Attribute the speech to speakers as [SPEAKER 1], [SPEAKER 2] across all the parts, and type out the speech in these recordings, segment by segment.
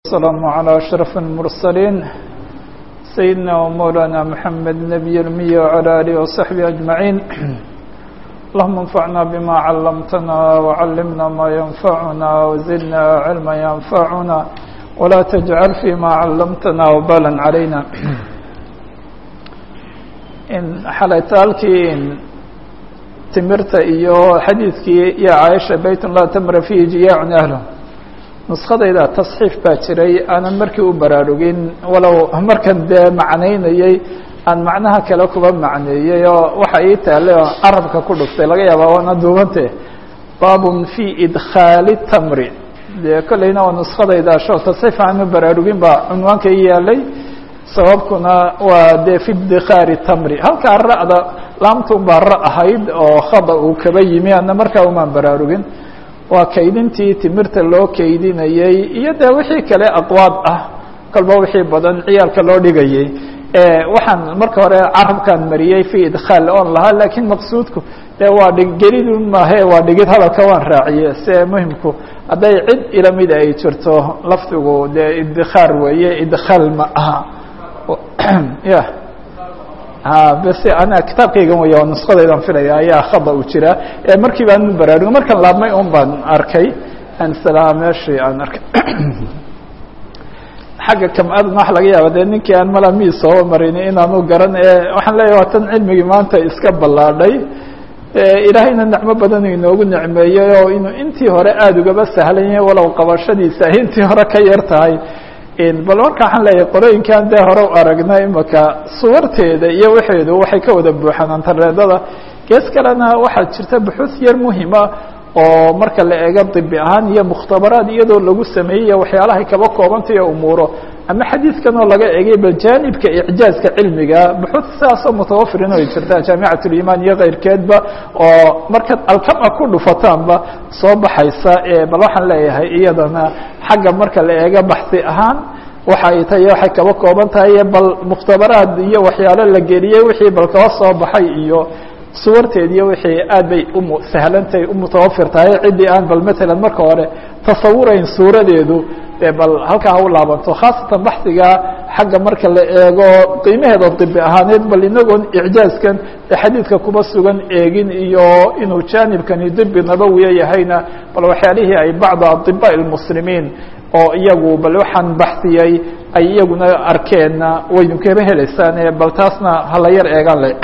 [SPEAKER 1] والسلام على أشرف المرسلين سيدنا ومولانا محمد نبي المية وعلى آله وصحبه أجمعين اللهم انفعنا بما علمتنا وعلمنا ما ينفعنا وزدنا علما ينفعنا ولا تجعل فيما علمتنا وبالا علينا in xalaytaalkii timirta iyo xadiidkii iyo caaisha baytun laa tamra fihi jiyaacun ahlo nuskadayda tasxiif baa jiray aanan markii u baraarugin walow markan dee macnaynayey aan macnaha kale kuba macneeyey oo waxa ii taale oo carabka ku dhuftay laga yaabaa waana duubante baabun fi idkhaali tamri dee kolleyna waa nuskadayda sho tasxiif aanu baraarugin baa cunwaanka ii yaalay sababkuna waa dee fi idkhaari tamri halkaa ra'da laamtun baa ra ahayd oo khada uu kaba yimi ana markaa umaan baraarugin waa kaydintii timirta loo kaydinayey iyo dee wixii kale aqwaad ah kolba wixii badan ciyaalka loo dhigayey waxaan marka hore carabkaan mariyey fi idkhaal oon lahaa lakiin maqsuudku dee waa dhig gelidun maahe waa dhigid hadalka waan raaciye se muhimku hadday cid ila mid ay jirto lafdigu dee idkhaar weeye idkhaal ma aha ya bs ana kitaabkaygan wey oo nuskadaydan filaya ayaa khada u jira markii baan baraarugo markan laabmay un baan arkay anslaa meeshii aan arkay xagga kam-adan waxa laga yaaba de ninkii aan malami sooba marin inaanu garan waxaan leeyahy waa tan cilmigii maanta iska ballaadhay ilaahayna nicmo badan inoogu nicmeeyey oo inuu intii hore aada ugaba sahlan yahay walow qabashadiisa ay intii hore ka yar tahay bal marka waxaan leeyahay qorooyinkan dee hore u aragna imaka suwarteeda iyo waxeedu waxay ka wada buuxaan antareedada gees kalena waxaa jirta buxuus yar muhima oo marka la eego dibi ahaan iyo mukhtabaraad iyadoo lagu sameeyey waxyaalahay kaba koobantaiyo umuuro ama xadiidkan oo laga egay bal jaanibka icjaazka cilmiga buxuud sidaasoo mutawafirin ay jirta jaamicat ulimaan iyo keyrkeedba oo markaad alkama ku dhufataanba soo baxaysa bal waxaan leeyahay iyadana xagga marka la eego baxsi ahaan waxa ay tahay waxay kaba kooban tahay bal mukhtabaraad iyo waxyaalo la geliyey wixii bal kaba soo baxay iyo suwarteed iyo wixii aad bay umu sahlantahay umutawafir tahay ciddii aan bal matalan marka hore tasawurayn suuradeedu dee bal halkaa ha u laabanto khaasatan baxsiga xagga marka la eego qiimaheeda dibi ahaaneed bal inagoon icjaazkan ee xadiidka kuba sugan eegin iyo inuu jaanibkani dibi nabawiya yahayna bal waxyaalihii ay bacda adiba lmuslimiin oo iyagu bal waxaan baxsiyey ay iyaguna arkeenna waynu kaba heleysaane bal taasna hala yar eegaan le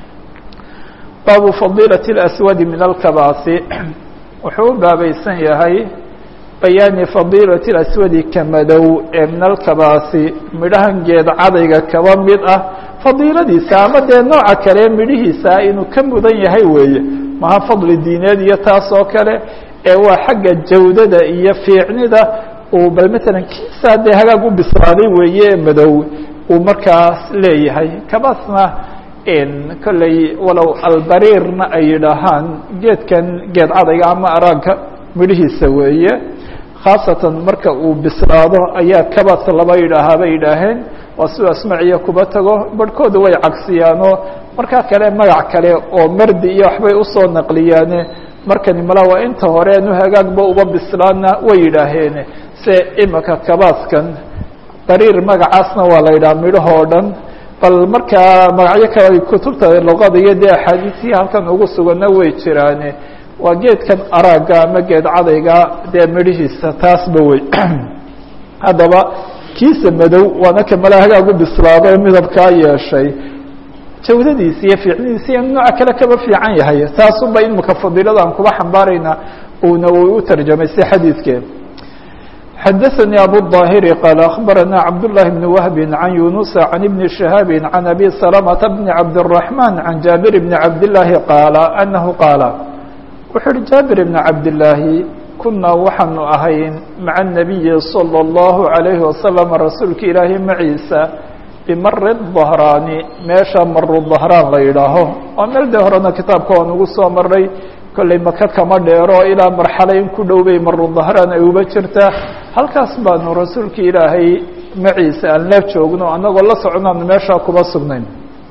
[SPEAKER 1] baabu fadiilaة اأswadi min alkabaasi wuxuu u baabaysan yahay bayaani fadiilaة اأswadi ka madow ee min alkabaasi midhahan geed cadayga kaba mid ah fadiiladiisa ama dee nooca kale midhihiisa inuu ka mudan yahay weeye maha fadli diineed iyo taas oo kale ee waa xagga jawdada iyo fiicnida uu bal matalan kiisaa dee hagaag u bislaaday weeye ee madow uu markaas leeyahay kabaasna kolley walow albariirna ay yidhaahaan geedkan geed cadayga ama araagka midhihiisa weeye khaasatan marka uu bislaado ayaa kabas laba yidhaahaa bay yidhaaheen waa siduu asmaciya kuba tago barhkooda way cagsiyaanoo markaa kale magac kale oo mardi iyo waxbay usoo naqliyaane markani mala waa inta hore anu hagaagba uba bislaana way yidhaaheen se imika kabaaskan bariir magacaasna waa la yidhaha midhahoo dhan bal markaa magacyo kale kutubta luqada iyo dee axaadiisihii halkan ugu suganna way jiraane waa geedkan araaga ama geed cadayga dee midhihiisa taasba wey haddaba kiisa madow waana kamala hagaag u bislaado midabkaa yeeshay jawdadiisa iyo fiicnidiisa iyo nooca kale kaba fiican yahay taasuba imika fadiilada aan kuba xambaarayna uuna uu u tarjamay si xadiidkee xdثnي أbو الظاhر qال أخبرnا cبد الله بن وهب عن يuنس عن بن شهاب عن أbي سلمة بن عبد الرحمن عن جابر بن عبد اللahi qاaل أنه qاaل wuxuu uhi jابر بن عبد اللahi kunaa waxaanu ahayn maعa النبي صلى الله عليه وسلم rasuulka ilaahi maciisa bmari الظهrاani meesha maru ظهrاan la yidhaaho waa meel de horena kitaabka waan ugu soo maray kolley maka kama dheero ilaa marxalo in ku dhow bay maru dahraan ay uba jirtaa halkaas baanu rasuulka ilaahay maciisa aan la joogno anagoo la socnaanu meeshaa kuba sugnayn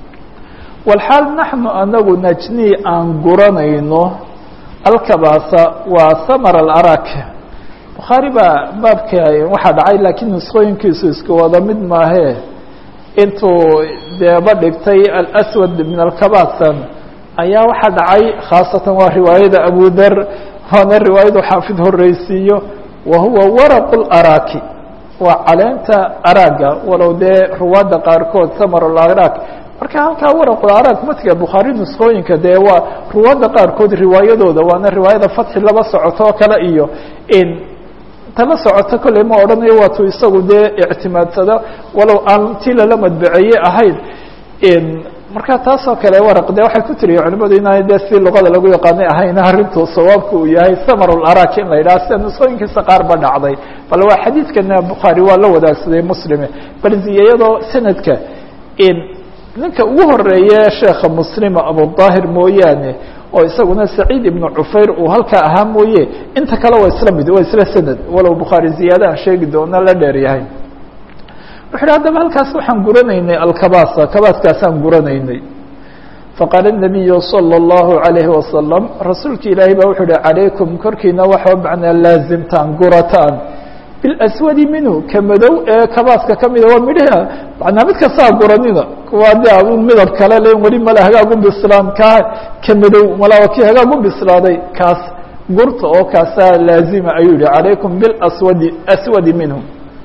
[SPEAKER 1] walxaal naxnu anagu najnii aan guranayno alkabaasa waa samar alarak bukhaari baa baabka waxaa dhacay laakiin nusqooyinkiisu isku wada mid maahee intuu deeba dhigtay alaswad min alkabasan ayaa waxaa dhacay khaasatan waa riwaayada abudar waana riwaayadu xaafid horeysiiyo wa huwa waraqu laraaki waa caleenta araaga walow dee ruwaadda qaarkood samarularaak marka halkaa waraqularaag matiga bukhaari nusqooyinka dee waa ruwaadda qaarkood riwaayadooda waana riwaayada fatxi laba socoto oo kale iyo in tala socoto kolley ma odhanayo waatuu isagu dee ictimaadsado walow aan tii lala madbaceeye ahayn marka taasoo kale waraq de waxay ku tiriya culimadu inaan dee si luqada lagu yaqaanay ahayn arrintu sawaabka uu yahay samarularaak in la yidhaha sida nusqooyinkiisa qaar ba dhacday bal waa xadiidkana bukhaari waa la wadaagsaday muslime bal ziyayadoo sanadka ninka ugu horeeye sheekha muslima abudaahir mooyaane oo isaguna saciid ibnu cufayr uu halkaa ahaa mooye inta kale waa isla mid waa isla sanad walow bukhaari ziyaada aan sheegi doono la dheer yahay wuxu uhi haddaba halkaas waxaan guranaynay alkabasa kabaaskaasaan guranaynay faqaala الnabiyu salى الlahu عalayhi wasalam rasuulki ilaahay baa wuxuu uhi calaykum korkiina waxa macnaa laazimtaan gurataan bilaswadi minhu ka madow ee kabaaska kamida waa midhaha manaa mid kastaa guranina kuwa de un midab kale le weli mala hagaag u bislaan kaa ka madow mala waa kii hagaag u bislaaday kaas gurta oo kaasaa laazima ayuu yihi calaykum bilaswadi aswadi minhu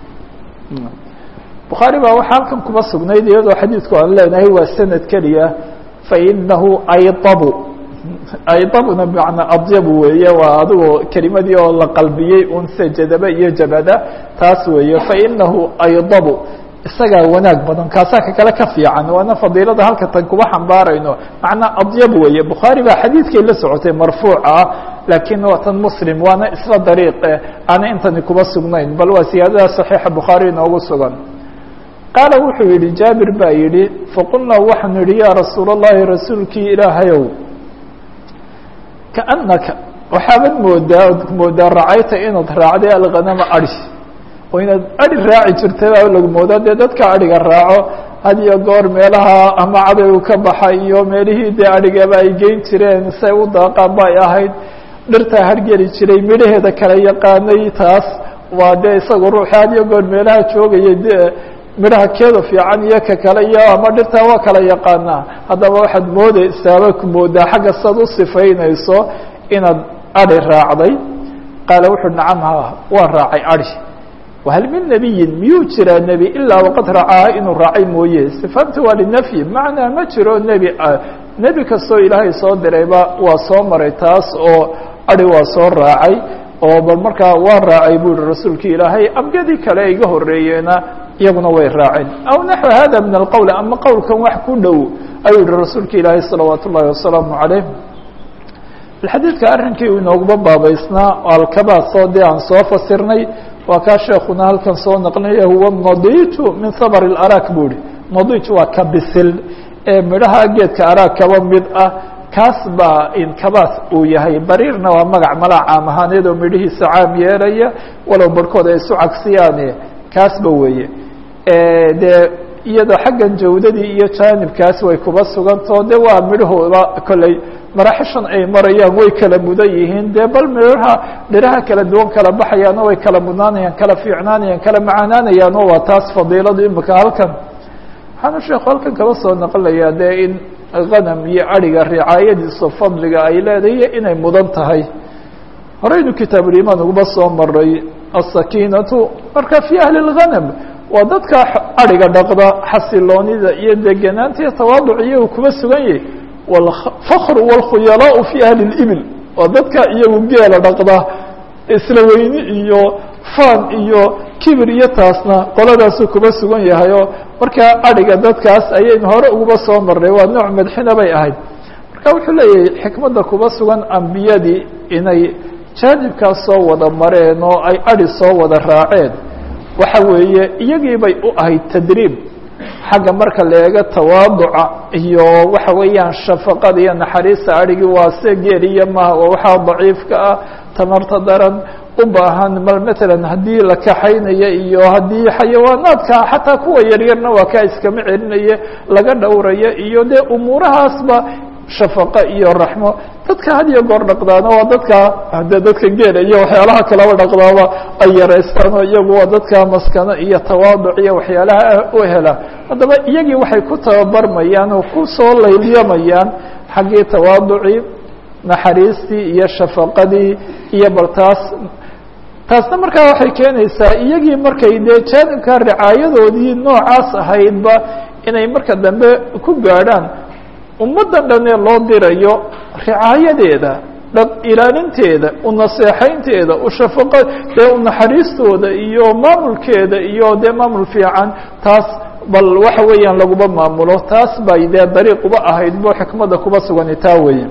[SPEAKER 1] bukhaari baa waxaa halkan kuma sugnayd iyadoo xadiidku aan leenahay waa sanad keliya fainahu aydabu aydabuna bimacnaa adyabu weeye waa adigoo kelimadii oo la qalbiyey un se jadaba iyo jabada taas weeye fainahu aydabu isagaa wanaag badan kaasaa ka kale ka fiican waana fadiilada halka tan kuma xambaarayno macnaa adyab weeye bukhaari baa xadiidkay la socotay marfuuca ah laakiin waa tan muslim waana isla dariiqe aana intani kuma sugnayn bal waa siyaadada saxiixa bukhaari inoogu sugan qaala wuxuu yihi jaabir baa yihi faqulnaa waxaanu yihi yaa rasuul اllahi rasuulkii ilaahayow kaanaka waxaabad moodaa od moodaa racayta inaad raacday alghanama adi oo inaad adi raaci jirtay baa lagu moodaa dee dadka adhiga raaco had iyo goor meelaha ama cadaygu ka baxay iyo meelihii dee adhigaba ay geyn jireen say u daaqaan bay ahayd dhirtaa hargeli jiray midhaheeda kala yaqaanay taas waa dee isaga ruuxi had iyo goor meelaha joogayay de midhaha keeda fiican iyo ka kale iyo ama dhirtaa waa kala yaqaanaa haddaba waxaad moodeysaaba ku moodaa xagga saad u sifaynayso inaad adi raacday qaala wuxuu nacam ha waan raacay adi wahal min nebiyin miyuu jiraa nebi ilaa waqad racaa inuu raacay mooye sifaanta waa linafyi macnaa ma jiro nebi nebi kastoo ilaahay soo dirayba waa soo maray taas oo adi waa soo raacay oo bal markaa waa raacay bu ihi rasuulki ilaahay ambiyadii kale iga horeeyeena iyaguna way raaceen aw naxو hada min alqowl ama qowlkan wax ku dhow ayuu yihi rasuulka ilaahay salawaat ullahi wasalaamu calayh xadiidka arrinkii uu inooguma baabaysnaa alkabaasoo dee aan soo fasirnay waa kaa sheekuna halkan soo naqlinaya huwa nadiiju min habr اarak bu ihi nadiij waa ka bisil ee midhaha geedka araag kaba mid ah kaas baa inkabaas uu yahay bariirna waa magac mala caam ahaaneed oo midhihiisa caam yeelaya walow barhkood ay isu cagsiyaane kaasba weeye dee iyadoo xaggan jawdadii iyo jaanibkaas way kuba sugantao de waa midhahooda kolley maraaxishan ay marayaan way kala mudan yihiin dee bal midhaha dhiraha kala duwan kala baxayaano way kala mudnaanayaan kala fiicnaanayaan kala macaanaanayaan oo waa taas fadiiladu imika halkan waxaanu sheekhu halkan kaba soo naqlayaa dee in hanam iyo adhiga ricaayadiisa fadliga ay leedahay inay mudan tahay horeynu kitaabulimaan uguba soo maray asakiinatu marka fi ahli اlghanam waa dadka adhiga dhaqda xasiloonida iyo deganaanta iyo tawaaduc iyagu kuba sugan yahay wاlfakr wاlkhuyalaau fi ahli اlibil waa dadka iyagu geela dhaqda isla weyni iyo fan iyo kibir iyo taasna qoladaasu kuba sugan yahay oo markaa adhiga dadkaas ayaynu hore uguba soo marnay waa nooc madxina bay ahayd marka wuxuu leeyahay xikmadda kuba sugan ambiyadii inay jaanibkaas soo wada mareen oo ay adi soo wada raaceen waxa weeye iyagii bay u ahayd tadriib xagga marka la eego tawaaduca iyo waxa weeyaan shafaqada iyo naxariista adhigii waa se geeliya maha waa waxaa daciifka ah tamarta daran u baahan mal matalan haddii la kaxaynaya iyo haddii xayawaanaadka xataa kuwa yaryarna waa kaa iskama celinaye laga dhowraya iyo dee umuurahaasba shafaqo iyo raxmo dadka had iyo goor dhaqdaana waa dadka de dadka geela iyo waxyaalaha kalaba dhaqdaaba ay yaraystaan oo iyagu waa dadka maskano iyo tawaaduc iyo waxyaalaha u hela haddaba iyagii waxay ku tababarmayaan oo ku soo layliyamayaan xaggii tawaaducii naxariistii iyo shafaqadii iyo bal taas taasna markaa waxay keenaysaa iyagii markay dee jaanibka ricaayadoodii noocaas ahaydba inay marka dambe ku gaadhaan ummaddan dhan ee loo dirayo ricaayadeeda dhab ilaalinteeda u naseexaynteeda u shafaqo dee u naxariistooda iyo maamulkeeda iyo dee maamul fiican taas bal waxa weeyaan laguma maamulo taas bay dee dariiq uba ahayd bo xikmadda kuba sugani taa weeye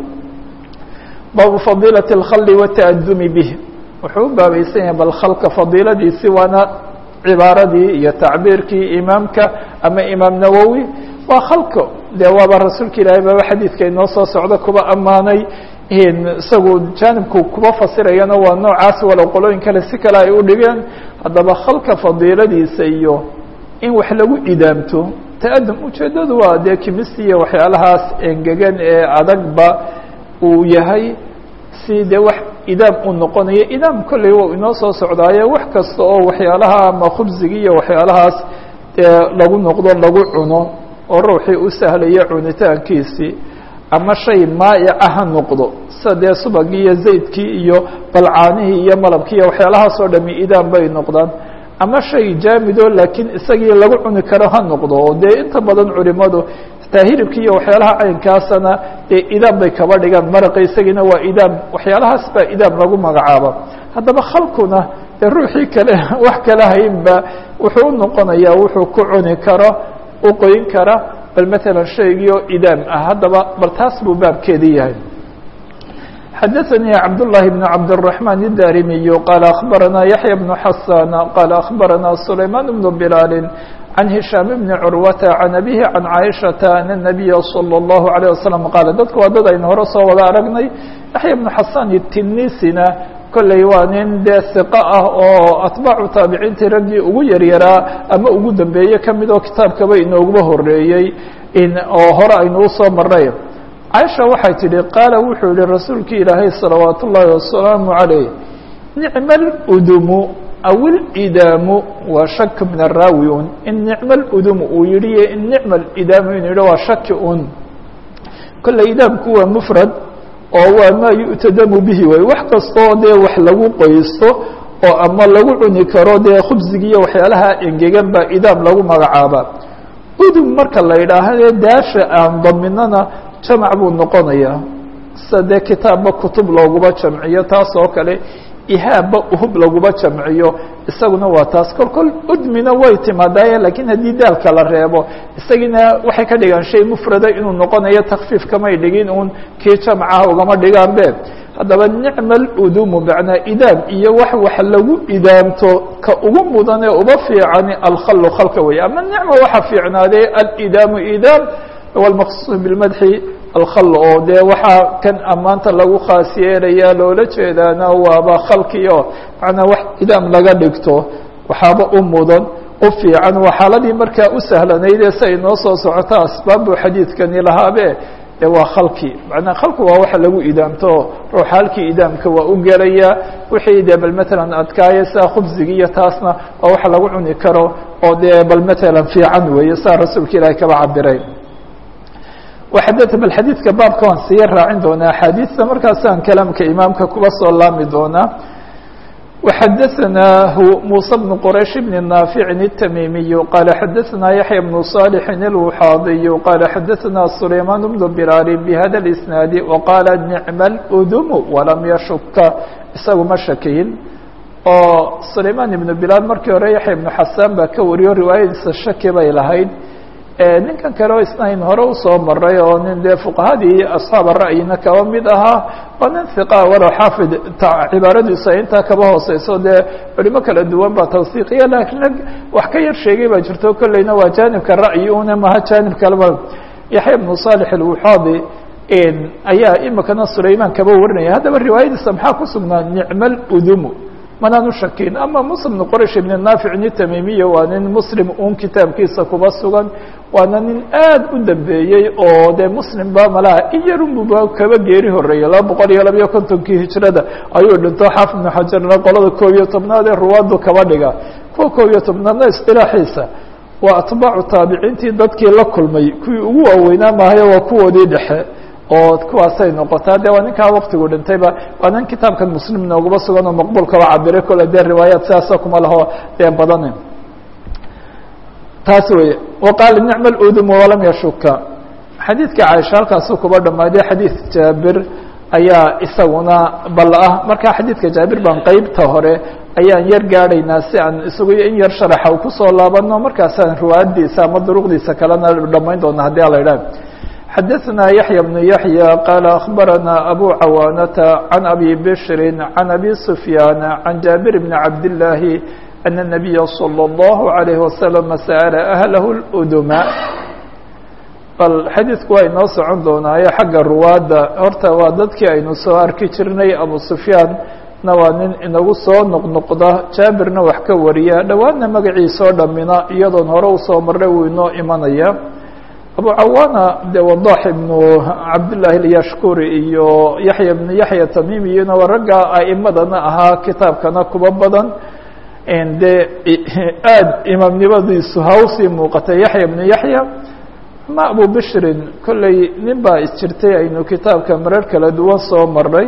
[SPEAKER 1] baabu fadiilati اlkhali wata'adumi bih wuxuu u baabaysan yahay bal khalka fadiiladiisi waana cibaaradii iyo tacbiirkii imaamka ama imaam nawowi waa khalka dee waaba rasuulka ilaahay baba xadiidka inoo soo socda kuba ammaanay isagu jaanibku kuba fasirayana waa noocaas walow qolooyin kale si kale ay u dhigeen haddaba khalka fadiiladiisa iyo in wax lagu idaamto ta'adum ujeeddadu waa dee kimisi iyo waxyaalahaas engegan ee adagba uu yahay si dee wax idaam uu noqonayo idaam kolley wa inoo soo socdaaye wax kasta oo waxyaalaha ama khubsigi iyo waxyaalahaas dee lagu noqdo lagu cuno oo ruuxii u sahlaya cunitaankiisii ama shay maayaca ha noqdo sida dee subagii iyo zaydkii iyo balcaanihii iyo malabkii iyo waxyaalahaas oo dhami idaam bay noqdaan ama shay jaamido laakiin isagii lagu cuni karo ha noqdo oo dee inta badan culimadu taa hilibkii iyo waxyaalaha caynkaasana dee idaam bay kaba dhigaan maraqa isagiina waa idaam waxyaalahaas baa idaam lagu magacaaba haddaba khalkuna dee ruuxii kale wax kala haynba wuxuu u noqonayaa wuxuu ku cuni karo u qoyin kara bal matalan shaygii oo idaam ah haddaba bal taas buu baabkeedii yahay xadaثnي cabdاللahi بن cabdالرحمن الdarimiy qال أخbarana yaحyى بن xasاn qال أخbarana سulayman بن بlال عن هiشhام بن curwata عan أbيه عan caiشhaةa أن النabiya slى الlaهu عليه وasلم qaal dadku waa dad aynu hore soo wada aragnay yaحya بن xasan tinisina kolley waa nin dee ثiqo ah oo atbaacu taabiciintii raggii ugu yaryaraa ama ugu dambeeye kamid oo kitaabkaba inooguba horeeyey oo hore aynu usoo maray caaisha waxay tidhi qaala wuxuu yihi rasuulki ilaahay salawaat ullaahi wasalaamu calayh nicma ludumu aw ilidaamu waa shak min araawi un in nicma ludumu uu yihi in nicma lidaamu inu yihi waa shaki un kolley idaamku waa mufrad oo waa maa yu'tadamu bihi way wax kastoo dee wax lagu qoysto oo ama lagu cuni karo dee khubsigiiyo waxyaalaha engegan baa idaam lagu magacaaba udum marka la yidhaaha daasha aan daminana jamac buu noqonayaa sida dee kitaabba kutub looguma jamciyo taas oo kale ihaabba uhub laguma jamciyo isaguna waa taas kol kol udmina way timaadaaye lakiin haddii daalka la reebo isagiina waxay ka dhigaan shay mufrada inuu noqonayo takfiif kamay dhigin uun kii jamcaha ugama dhigaan be haddaba nicma aludumu macnaa idaam iyo wax wax lagu idaamto ka ugu mudan ee uba fiicani alkhallu khalka weeye ama nicma waxa fiicnaadee alidaamu idaam wاlmaqsuud biاlmadxi alkhal oo dee waxaa kan ammaanta lagu khaas yeelaya loola jeedaana waaba khalkio macnaa wax idaam laga dhigto waxaaba u mudan u fiican waa xaaladii markaa u sahlanaydee si ay noo soo socoto asbaab buu xadiidkani lahaabe de waa khalki macnaa khalku waa waxa lagu idaamto ruux halkii idaamka waa u gelaya wixii dee bal matalan adkaaya saa khubsigi iyo taasna waa waxa lagu cuni karo oo dee bal matalan fiican weeye saa rasuulka ilaahay kaba cabiray وxadث bal xadiidka baabka waan siya raacin doonaa axaadiista markaasaan kalaamka imaamka kuba soo laami doonaa وxadaثnah muسى بن qrayش بن ناaفiع التmimiي qال xadaثna yaحyى بن صالح الوxاadiي qال xadaثna سulayman بن بlال بhada الإسناaد وqاl نicم الأdم وlam yashuka isagu ma shakiyin oo سulayman iبن بlال markii hore yaحya بن xasan baa ka wariyo riwaayadiisa shaki bay lahayd ninkan kale oo isnayn hore usoo maray oo nin dee fuqahadii asxaaba ra'yina kaba mid ahaa waa nin hiqa walow xaafid cibaaradiisu ay intaa kaba hooseyso dee culimo kala duwan baa tawsiiqiya laakiin rag wax ka yar sheegay baa jirto kolleyna waa jaanibka ra'yi una maha jaanib kaleba yaxya bnu صالح الوxaadi ayaa imikana sulayman kaba warinaya haddaba riwaayadiisa maxaa ku sugnaa nicma اdumu manaan shakin ama muslim bn qraysh ibn naafic ni tamimiya waa nin muslim un kitaabkiisa kuba sugan waana nin aad u dambeeyey oo dee muslimba malaha in yarunbuba kaba geeri horeeyey laba boqol iyo labayo kontonkii hijrada ayuu dhinto xaafid ibnu xajarna qolada koob iyo tobnaad ee ruwaadu kaba dhiga kuwa koob iyo tobnaadna istilaaxiisa waa atbaacu taabiciintii dadkii la kulmay kuwii ugu waaweynaa maahayo waa kuwoodii dhexe oo kuwaasay noqotaa de waa ninkaa waktigu dhintayba waa nin kitaabkan muslim noogaba sugan oo maqbuulkaba cabiray kole dee riwaayaat sidaasa kuma laho dee badane taas weye waqaala nicma ludum walam yashuka xadiidka caaisha halkaasuu kuba dhamaaday xadiid jaabir ayaa isaguna bal ah marka xadiidka jaabir baan qeybta hore ayaan yar gaadhaynaa si aan isagu in yar sharaxa kusoo laabano markaasaan riwaayadiisa ama duruqdiisa kalena dhamayn doona haddii ala idhaah xadaثna yaحyى بن yaحyى qال أخbarana أbو cawاnةa عan أbي bشhr عan أbي سfyاn عan jaaبir بن cabd اللahi أن النaبiya صلى الlه عليه وsلم sأل أهlh الأdma bal xadiidku waa inoo socon doonaayo xagga ruwaadda horta waa dadkii aynu soo arki jirnay abu سfyaan na waa nin inagu soo noqnoqda jaabirna wax ka wariya dhowaanna magaciisoo dhamina iyadoon hore usoo marnay wuu inoo imanaya abu cawaana de wadax ibnu cabdillaahi alyashkuri iyo yaxya ibnu yaxya tamimiyina waa ragga a'imadana ahaa kitaabkana kuba badan dee aada imaamnimadiisu hawsii muuqatay yaxya ibnu yaxya ama abu bishrin kolley nin baa isjirtay aynu kitaabka marar kala duwan soo marnay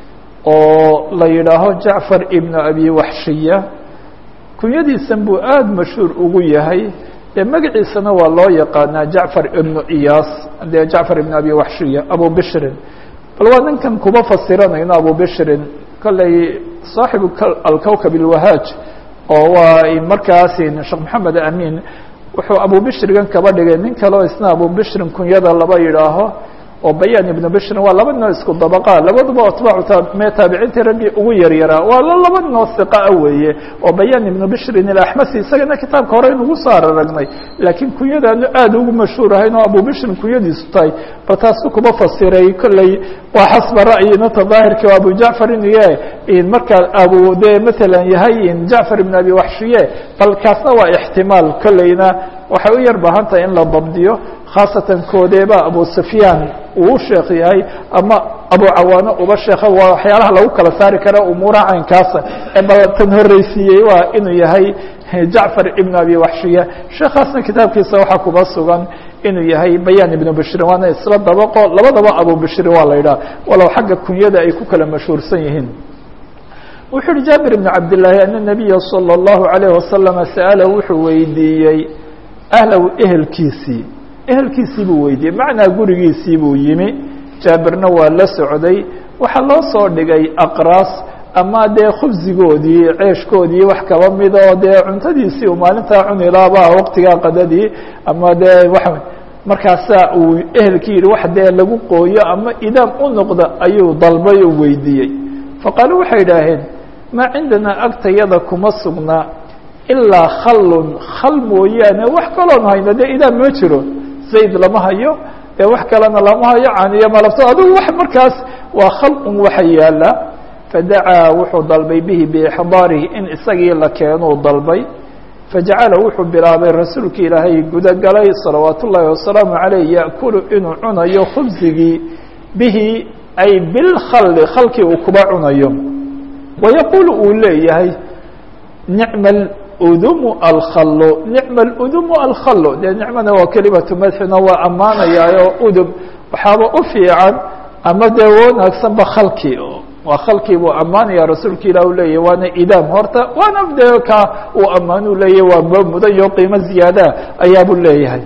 [SPEAKER 1] oo la yidhaaho jacfar ibnu abi waxshiya kunyadiisan buu aada mashhuur ugu yahay dee magaciisana waa loo yaqaanaa jacfar ibnu iyaas dee jacfar ibnu abi waxshiya abu bishrin bal waa ninkan kuma fasiranayno abu bishrin kolley saaxibu alkowkab alwahaaj oo waa markaasi sheekh maxamed amin wuxuu abu bishrigan kaba dhigay nin kaleo isna abu bishrin kunyada laba yidhaaho oo bayaan ibnu bishrin waa laba ninoo isku dabaqa labaduba atbaacu me taabiciintii raggii ugu yaryaraa waa laba ninoo hiqaa weeye oo bayaan ibnu bishrin ilaxmasi isagana kitaabka hore inugu soo araragnay laakiin kunyadaanu aada ugu mashhuur ahayn oo abu bishrin kunyadiisu tahay bal taasu kuma fasiray kolley waa xasba ra'yinata daahirki o abu jacfar inuu yahay markaa abu de matalan yahay jacfar ibn abi waxshiye bal kaasna waa ixtimaal kolleyna waxay u yar baahan tahay in la dabdiyo khaasatan koodeeba abu sufyaan uu sheekh yahay ama abu cawaano uba sheekha waa waxyaalaha lagu kala saari kara umuuraha caynkaasa ee bal tan horreysiiyey waa inuu yahay jacfar ibn abi waxshiya sheekhaasna kitaabkiisa waxaa kuba sugan inuu yahay bayaan ibnu bishrin waana isla dabaqo labadaba abu bishrin waa la yidhaha walow xagga kunyada ay ku kala mashhuursan yihiin wuxuu uhi jaabir ibn cabdillaahi ana nabiya salى اllahu alayh wasalama sa'ala wuxuu weydiiyey ahlow ehelkiisii ehelkiisii buu weydiiyey macnaa gurigiisii buu yimi jaabirna waa la socday waxaa loo soo dhigay aqraas ama dee khubsigoodii ceeshkoodii wax kaba mid oo dee cuntadiisii uu maalintaa cuni laaba waqtigaa qadadii ama dee wa markaasaa uu ehelkii yihi wax dee lagu qooyo ama idaam u noqda ayuu dalbay oo weydiiyey faqaaluu waxay idhaaheen maa cindanaa agtayada kuma sugna ilaa khallun khal mooyaane wax kaloon hayno dee idaam ma jiro zayd lama hayo dee wax kalena lama hayo caniyo malabto adigu wax markaas waa khal un waxa yaala fadacaa wuxuu dalbay bihi biixdaarihi in isagii la keenuu dalbay fajacala wuxuu bilaabay rasuulki ilaahay gudagalay salawaat ullaahi wasalaamu caleyh yaأkulu inuu cunayo khubsigii bihi ay bilkhalli khalkii uu kuba cunayo wayaquulu uu leeyahay nicma udumu alkhallo nicma aludumu alkhallo dee nicmana waa kelimatu madxina waa ammaanayaayo udum waxaaba u fiican ama dee wanaagsanba khalkii waa khalkii buu ammaanaya rasuulka ilah u leeyahy waana idaam horta waana dee ka uu ammaanuu leeyahy waa ma mudan yo qiimo ziyaada ayaabuu leeyahay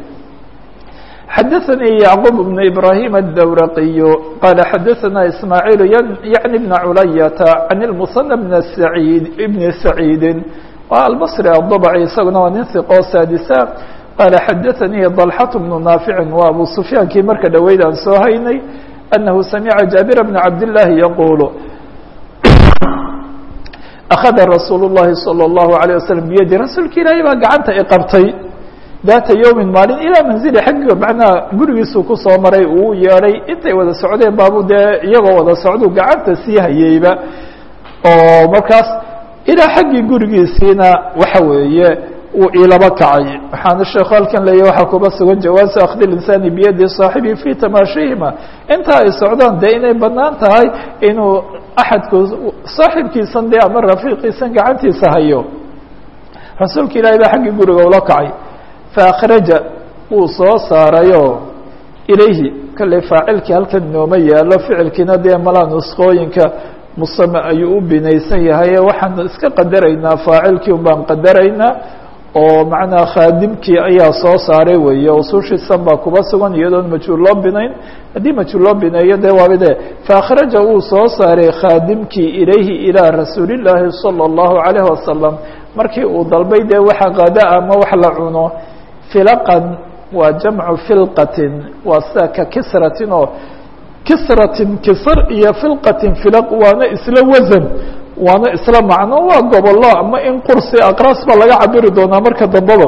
[SPEAKER 1] xadaثnي yعqوب بن إbrahيم الdwrqiy qال xadaثna ismاعيل yعnي بن culayaةa عن المصنى بن سعيid بن سعيidi waa albصrي الضبعي isaguna waa nin ثiqo saadisa qala xadaثnii ضلxة بن ناafiع waa abu سfyaankii marka dhoweyd aan soo haynay أنه samعa jaaبir بن cabd اللahi yqul أخذa rasuul الlahi صلى الlaه عليه وsلم byadi rasuulka ilaahay baa gacanta iqabtay daata yowmin maalin ilaa manzili xaggiga macnaha gurigiisuu kusoo maray uu yeedhay intay wada socdeen baabu dee iyagoo wada socdu gacanta sii hayeyba oo markaas ilaa xaggii gurigiisiina waxa weeye uu ilaba kacay waxaana sheekhu halkan leeyahy waxaa kuba sugan jawaasu akhdi linsaani biyadi saaxibi fi tamaashihima inta ay socdaan dee inay banaan tahay inuu axadku saaxibkiisan dee ama rafiiqiisan gacantiisa hayo rasuulka ilaahay baa xaggii guriga ula kacay faakhraja wuu soo saarayoo ilayhi kale faacilkii halkan nooma yaalo ficilkiina dee malaa nusqooyinka musame ayuu u binaysan yahay waxaan iska qadaraynaa faacilkii un baan qadaraynaa oo macnaa khaadimkii ayaa soo saaray weeye usushiisan baa kuba sugan iyadoon majhuul loo binayn haddii majhuul loo bineeyo dee waaba de faakhraja wuu soo saaray khaadimkii ilayhi ilaa rasuulillaahi sala allahu calayhi wasalam markii uu dalbay dee waxa qada ama wax la cuno filaqan waa jamcu filqatin waa sida ka kisratin oo kisratin kisr iyo filqatin filaq waana isla wasan waana isla macno waa gobollo ama in qursi aqraas baa laga cabiri doonaa marka dambaba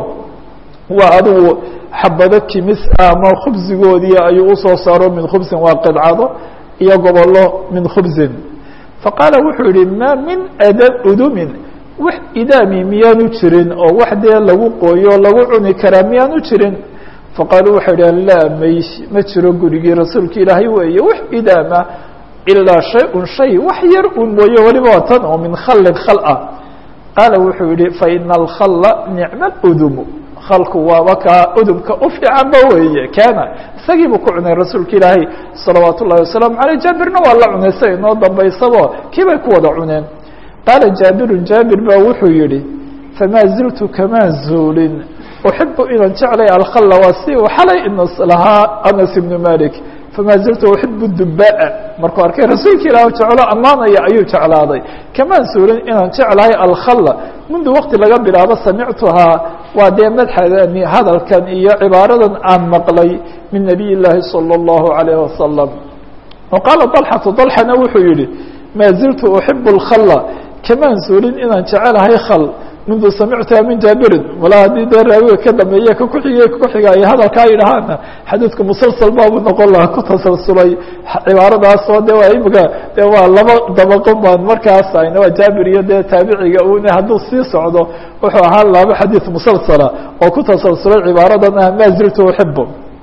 [SPEAKER 1] waa adigu xabado kimis ama khubsigoodii ayuu usoo saaro min khubsin waa qidcado iyo gobollo min khubsin faqaala wuxuu yihi maa min ada udumin wax idaami miyaanu jirin oo wax dee lagu qooyo lagu cuni karaa miyaanu jirin faqaaluu waxay idhaheen laa may ma jiro gurigii rasuulka ilaahay weeye wax idaama ilaa shay-un shay wax yar un mooye weliba waa tan oo min khallin khal ah qaala wuxuu yihi faina alkhalla nicma udumu khalku waaba kaa udumka u fiicanba weeye kaana isagiibuu ku cunay rasuulka ilaahay salawaat ullahi wasalaamu aleyh jaabirna waa la cunay sa inoo dambaysabo kii bay ku wada cuneen qaala jaabirun jaabir baa wuxuu yihi famaa ziltu kamaa zuulin uxibu inaan jeclay alkhalla waa si uu xalay inas lahaa anas ibnu malik famaa ziltu uxibu dubaa markuu arkay rasuulka ilaah jeclo ammaanaya ayuu jeclaaday kamaan suulin inaan jeclahay alkhalla mundu waqti laga bilaabo samictuhaa waa dee madxadani hadalkan iyo cibaaradan aan maqlay min nabiy llaahi salى اllahu alayh wasalam wa qaala dalxatu dalxana wuxuu yihi maa ziltu uxibu alkhalla kamaan suulin inaan jecelahay khal mundu samictuha min jaabirin walaa haddii dee raawiga ka dambeeye ka kuxigay kuxiga ay hadalkaa yidhahaana xadiidku musalsal baabu noqon lahaa ku tasalsulay cibaaradaasoo de waa imika de waa laba dabaqo baan markaas ayna waa jaabir iyo dee taabiciga une hadduu sii socdo wuxuu ahaan laba xadiid musalsala oo ku tasalsulay cibaaradan ah maa ziltu uxibu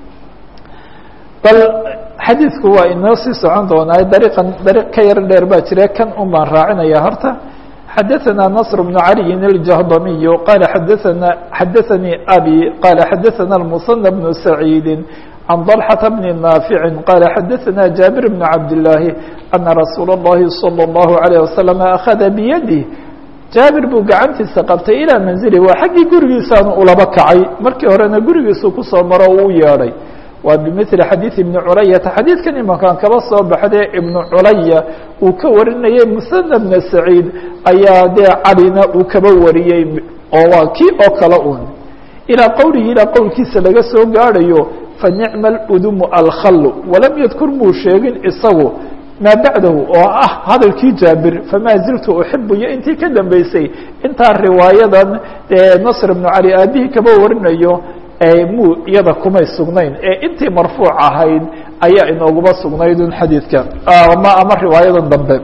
[SPEAKER 1] bal xadiidku waa inoo sii socon doonaa dariiqan dariiq ka yar dheer baa jire kan un baan raacinaya horta xadaثna نصر بن علي الجهضمي qال xadaثna xadaثnii أbي qال xadaثna المصنى بن سعيid عن ضلحة بن نافع qال xadaثna جابر بن عبد اللahi أنa رasuul الlahi صلى الله عليه وسلم أخذa بيده jaabir buu gacantiisa qabtay ilىa manزili waa xaggii gurigiisaanu ulaba kacay markii horena gurigiisu kusoo maro uu yeedhay waa bimili xadiiث ibni culayata xadiidkan imankaan kaba soo baxdee ibnu culaya uu ka warinayay musana bna saciid ayaa dee calina uu kaba wariyey oo waa kii oo kale un ilaa qowlihi ilaa qowlkiisa laga soo gaadhayo fanicma اludumu alkhallu walam yadkur muu sheegin isagu maa bacdahu oo ah hadalkii jaabir famaa ziltu uxibu iyo intii ka dambeysay intaa riwaayadan dee nasr ibnu cali aabihii kaba warinayo muu iyada kumay sugnayn ee intii marfuuc ahayd ayaa inooguma sugnayd un xadiidka ama ama riwaayadan dambe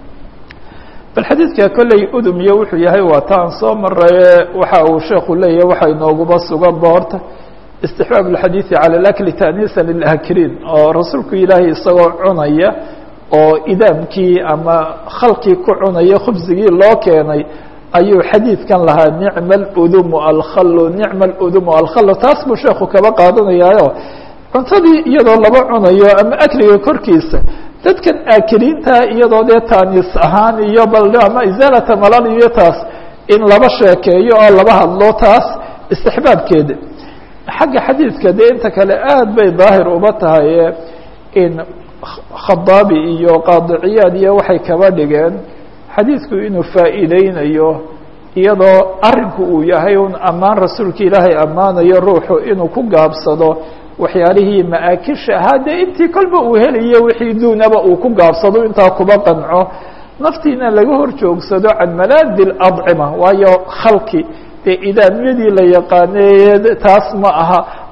[SPEAKER 1] bal xadiidka kolley udum iyo wuxuu yahay waa taan soo maraye waxa uu sheeku leeyahay waxa inooguma suganba horta istixbaab اxadiiثi calى اakli taأniisa lilakiliin oo rasuulku ilaahay isagoo cunaya oo idaamkii ama khalkii ku cunaya khubsigii loo keenay ayuu xadiidkan lahaa nicma اdumu alkhalu nicma اdumu alkhalu taas buu sheeku kaba qaadanayaayo cuntadii iyadoo laba cunayo ama akliga korkiisa dadkan aakiliinta iyadoo dee taaniis ahaan iyo bal ama isaalata malal iyo taas in laba sheekeeyo oo laba hadlo taas istixbaabkeeda xagga xadiidka dee inta kale aad bay daahir uba tahay in khadaabi iyo qaadiciyaad iyo waxay kaba dhigeen xadiidku inuu faa'iideynayo iyadoo arinku uu yahay un ammaan rasuulka ilaahay ammaanayo ruuxu inuu ku gaabsado waxyaalihii ma-aakisha ahaa dee intii kolba uu helayo wixii duunaba uu ku gaabsado intaa kuba qanco naftiina laga hor joogsado can malaadi اadcima waayo khalki dee idaamyadii la yaqaaneye taas ma aha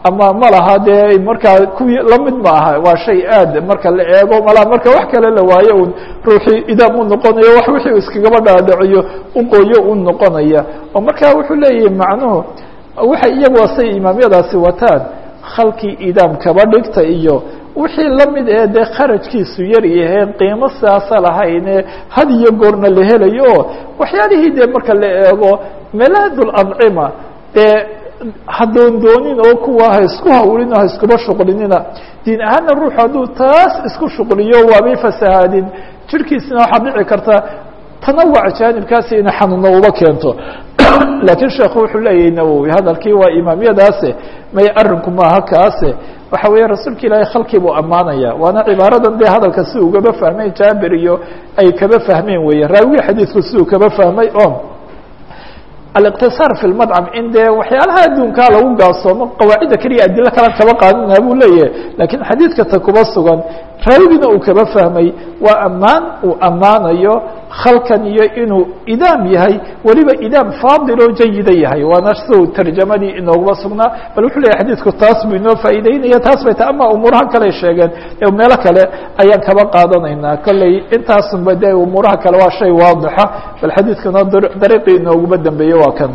[SPEAKER 1] ama ma laha dee markaa kuwii lamid ma aha waa shay aad marka la eego malaha marka wax kale la waayo un ruuxii idaam u noqonayo wax wixii iskagaba dhaadhiciyo uqooyo u noqonaya oo markaa wuxuu leeyahay macnuhu waxay iyagu say imaamyadaasi wataan khalkii idaam kaba dhigta iyo wixii lamid ee dee kharajkiisu yar yaheen qiimo sidaasa lahayne had iyo goorna la helayo oo waxyaalihii dee marka la eego melaadul ancima dee hadoondoonin oo kuwa ha isku hawlin ha iskuba shuqlinina diin ahaanna ruux hadduu taas isku shuqliyo waabay fasahaadin jirkiisina waxaa dhici karta tanawuc jaanibkaasi inay xanuuno uba keento laakiin sheekhu wuxuu leeyahay nawowi hadalkii waa imaamyadaase may arinku maaha kaase waxa weeye rasuulka ilaahay khalkii buu ammaanaya waana cibaaradan dee hadalka si ugaba fahmay jaabir iyo ay kaba fahmeen weeye raawigii xadiidku siduu kaba fahmay o aliqtisaar fi lmadcam in dee waxyaalaha adduunkaa lagu gaasoomo qawaacidda keliya adilo kalan kaba qaadana buu leeyahay laakiin xadiidka ta kuba sugan raawigina uu kaba fahmay waa ammaan uu ammaanayo khalkan iyo inuu idaam yahay weliba idaam faadiloo jayida yahay waana siduu tarjamadii inooguma sugnaa bal wuxuu leeyahy xadiidku taas buu inoo faa'iideynaya taas bay ta ama umuuraha kale sheegeen ee meelo kale ayaan kaba qaadanaynaa kolley intaasunba dee umuuraha kale waa shay waadixa bal xadiidkuna dariiqii inooguma dambeeye waa kan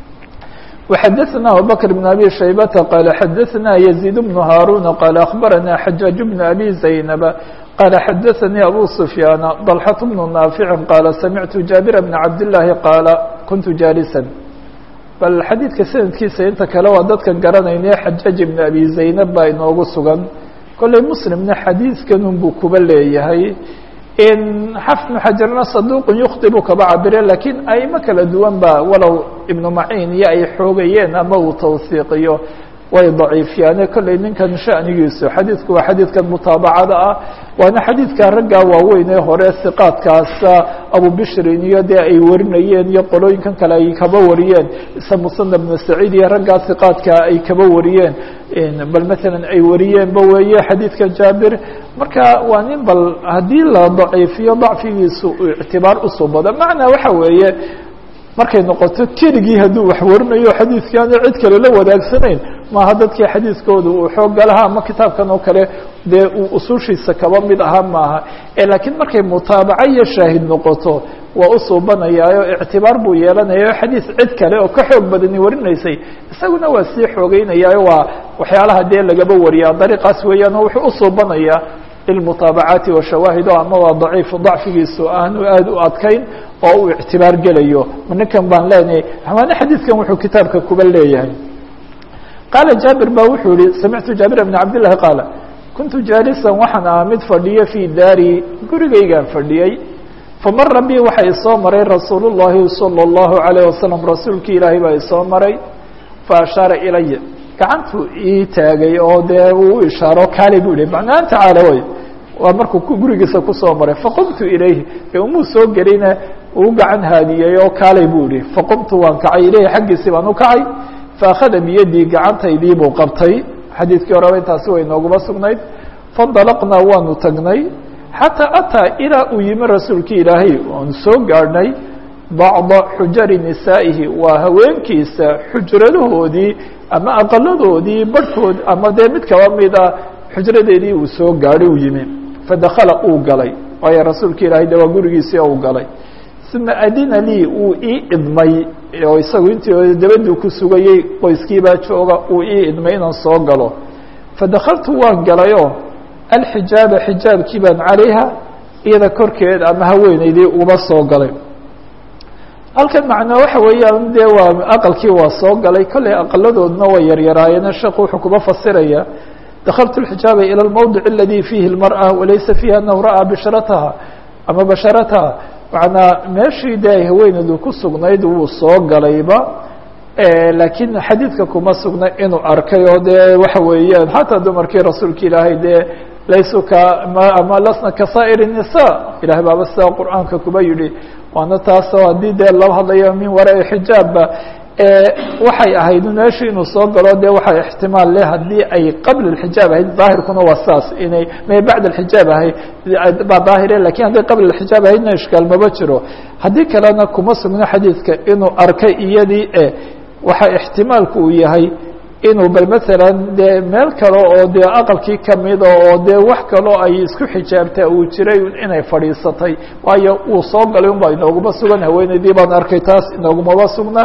[SPEAKER 1] وxdثna abubكر بن أbي شhaybة qال xdثna يزيد بن هاrون qال أخبرnا حجاج بن أbي زينب qال xdثnي أbو سفyان ضلحة بن نافع qال سمعت جابر بن عبد اللahi qاaل كنت جاaلسا bal xadيidka snadkiisa inta kale waa dadkan garanayne xajاaج بن أbي زaynب baa inoogu sugan kolley mslimna xadiidkan buu kuba leeyahay xafnu xajarna saduuqun yukhطibu kaba cabire lakiin aimo kala duwan ba walow ibnu maciin iyo ay xoogayeen ama uu tawsiiqiyo way daciifiyaane kolley ninkan shanigiisu xadiidku waa xadiidkan mutaabacada ah waana xadiidka raggaa waaweyn ee hore siqaadkaasa abubishrin iyo dee ay warinayeen iyo qolooyinkan kale ay kaba wariyeen isa musana bnu saciid iyo raggaa siqaadka ay kaba wariyeen bal matalan ay wariyeenba weeye xadiidka jaabir marka waa nin bal haddii la daciifiyo dacfigiisu ictibaar usubado macnaa waxa weeye markay noqoto keligii hadduu wax warinayo xadiidkaana cid kale la wadaagsanayn maaha dadkii xadiidkooda uu xooga lahaa ama kitaabkan oo kale dee uu usushiisa kaba mid ahaa maaha laakiin markay mutaabaco iyo shaahid noqoto waa usuubanayaayo ictibaar buu yeelanayaa xadiid cid kale oo ka xoog badani warinaysay isaguna waa sii xoogeynayaayo waa waxyaalaha dee lagaba wariyaa dariiqaas weeyaan oo wuxuu usuubanayaa lilmutaabacaati washawaahid o ama waa daciif dacfigiisu aanu aada u adkayn oo uu ictibaar gelayo ninkan baan leenahay xamaane xadiidkan wuxuu kitaabka kuba leeyahay qaala jaabir ba wuxuu yihi samictu jaabir bn cabdillahi qaala kuntu jaalisan waxaan ahaa mid fadhiyo fii daari gurigaygaan fadhiyey famara bi waxa isoo maray rasuul llahi salى اllahu alayh wasalam rasuulkii ilaahay baa isoo maray faashaara ilaya gacantuu ii taagay oo dee uu u ishaaro kaali bu yihi macnaan tacaala way waa markuu gurigiisa kusoo maray faqumtu ilayhi ee umuu soo gelina uu gacan haadiyey oo kaalay buu yihi faqumtu waan kacay ilayhi xaggiisii baan u kacay faakhada biyadii gacantaydii buu qabtay xadiidkii horeba intaasi way nooguma sugnayd fandalaqnaa waanu tagnay xataa ataa ilaa uu yimi rasuulkii ilaahay waanu soo gaadhnay bacda xujari nisaa'ihi waa haweenkiisa xujradahoodii ama aqaladoodii barhkood ama dee mid kaba mida xujradeedii uu soo gaadhay uu yimi fadakala uu galay waayo rasuulka ilaahay de waa gurigiisii uu galay uma adina lii uu ii idmay oo isagu intii dabaduu ku sugayey qoyskiibaa jooga uu ii idmay inaan soo galo fadakaltu waan galayoo alxijaaba xijaabkii baan calayha iyada korkeed ama haweeneydii uba soo galay halkan macnaa waxa weeyaan dee waa aqalkii waa soo galay kollay aqaladoodna way yaryaraayeen sheekhu wuxuu kuba fasiraya dakaltu اxijaaba ilى اlmawdic aladi fiihi اlmarأة walaysa fiiha anahu ra'aa bisharataha ama basharataha macnaa meeshii dee ay haweeneedu ku sugnayd wuu soo galayba laakiin xadiidka kuma sugna inuu arkay oo dee waxa weeyaan xataa dumarkii rasuulka ilaahay dee laysu ka ama lasna kasaa'ir الnisa ilahay baaba sidaa qur'aanka kuba yihi waana taasoo haddii dee loo hadlayo min waraai xijaabba waxay ahayd meeshu inuu soo galo de waxa ixtimaal leh haddii ay qabla اxijaab ahayd daahirkuna waa saas inay may bacd اxijaab ahayd baa daahire lakin hadday qabla اxijaab ahaydna ishkaal maba jiro haddii kalena kuma sugno xadiidka inuu arkay iyadii e waxa ixtimaalku uu yahay inuu bal masalan dee meel kale oo dee aqalkii kamida oo dee wax kaloo ay isku xijaabtaa uu jiray inay fadhiisatay waayo uu soo galay un baa inooguma sugan haweeneydii baan arkay taas inoogumaba sugna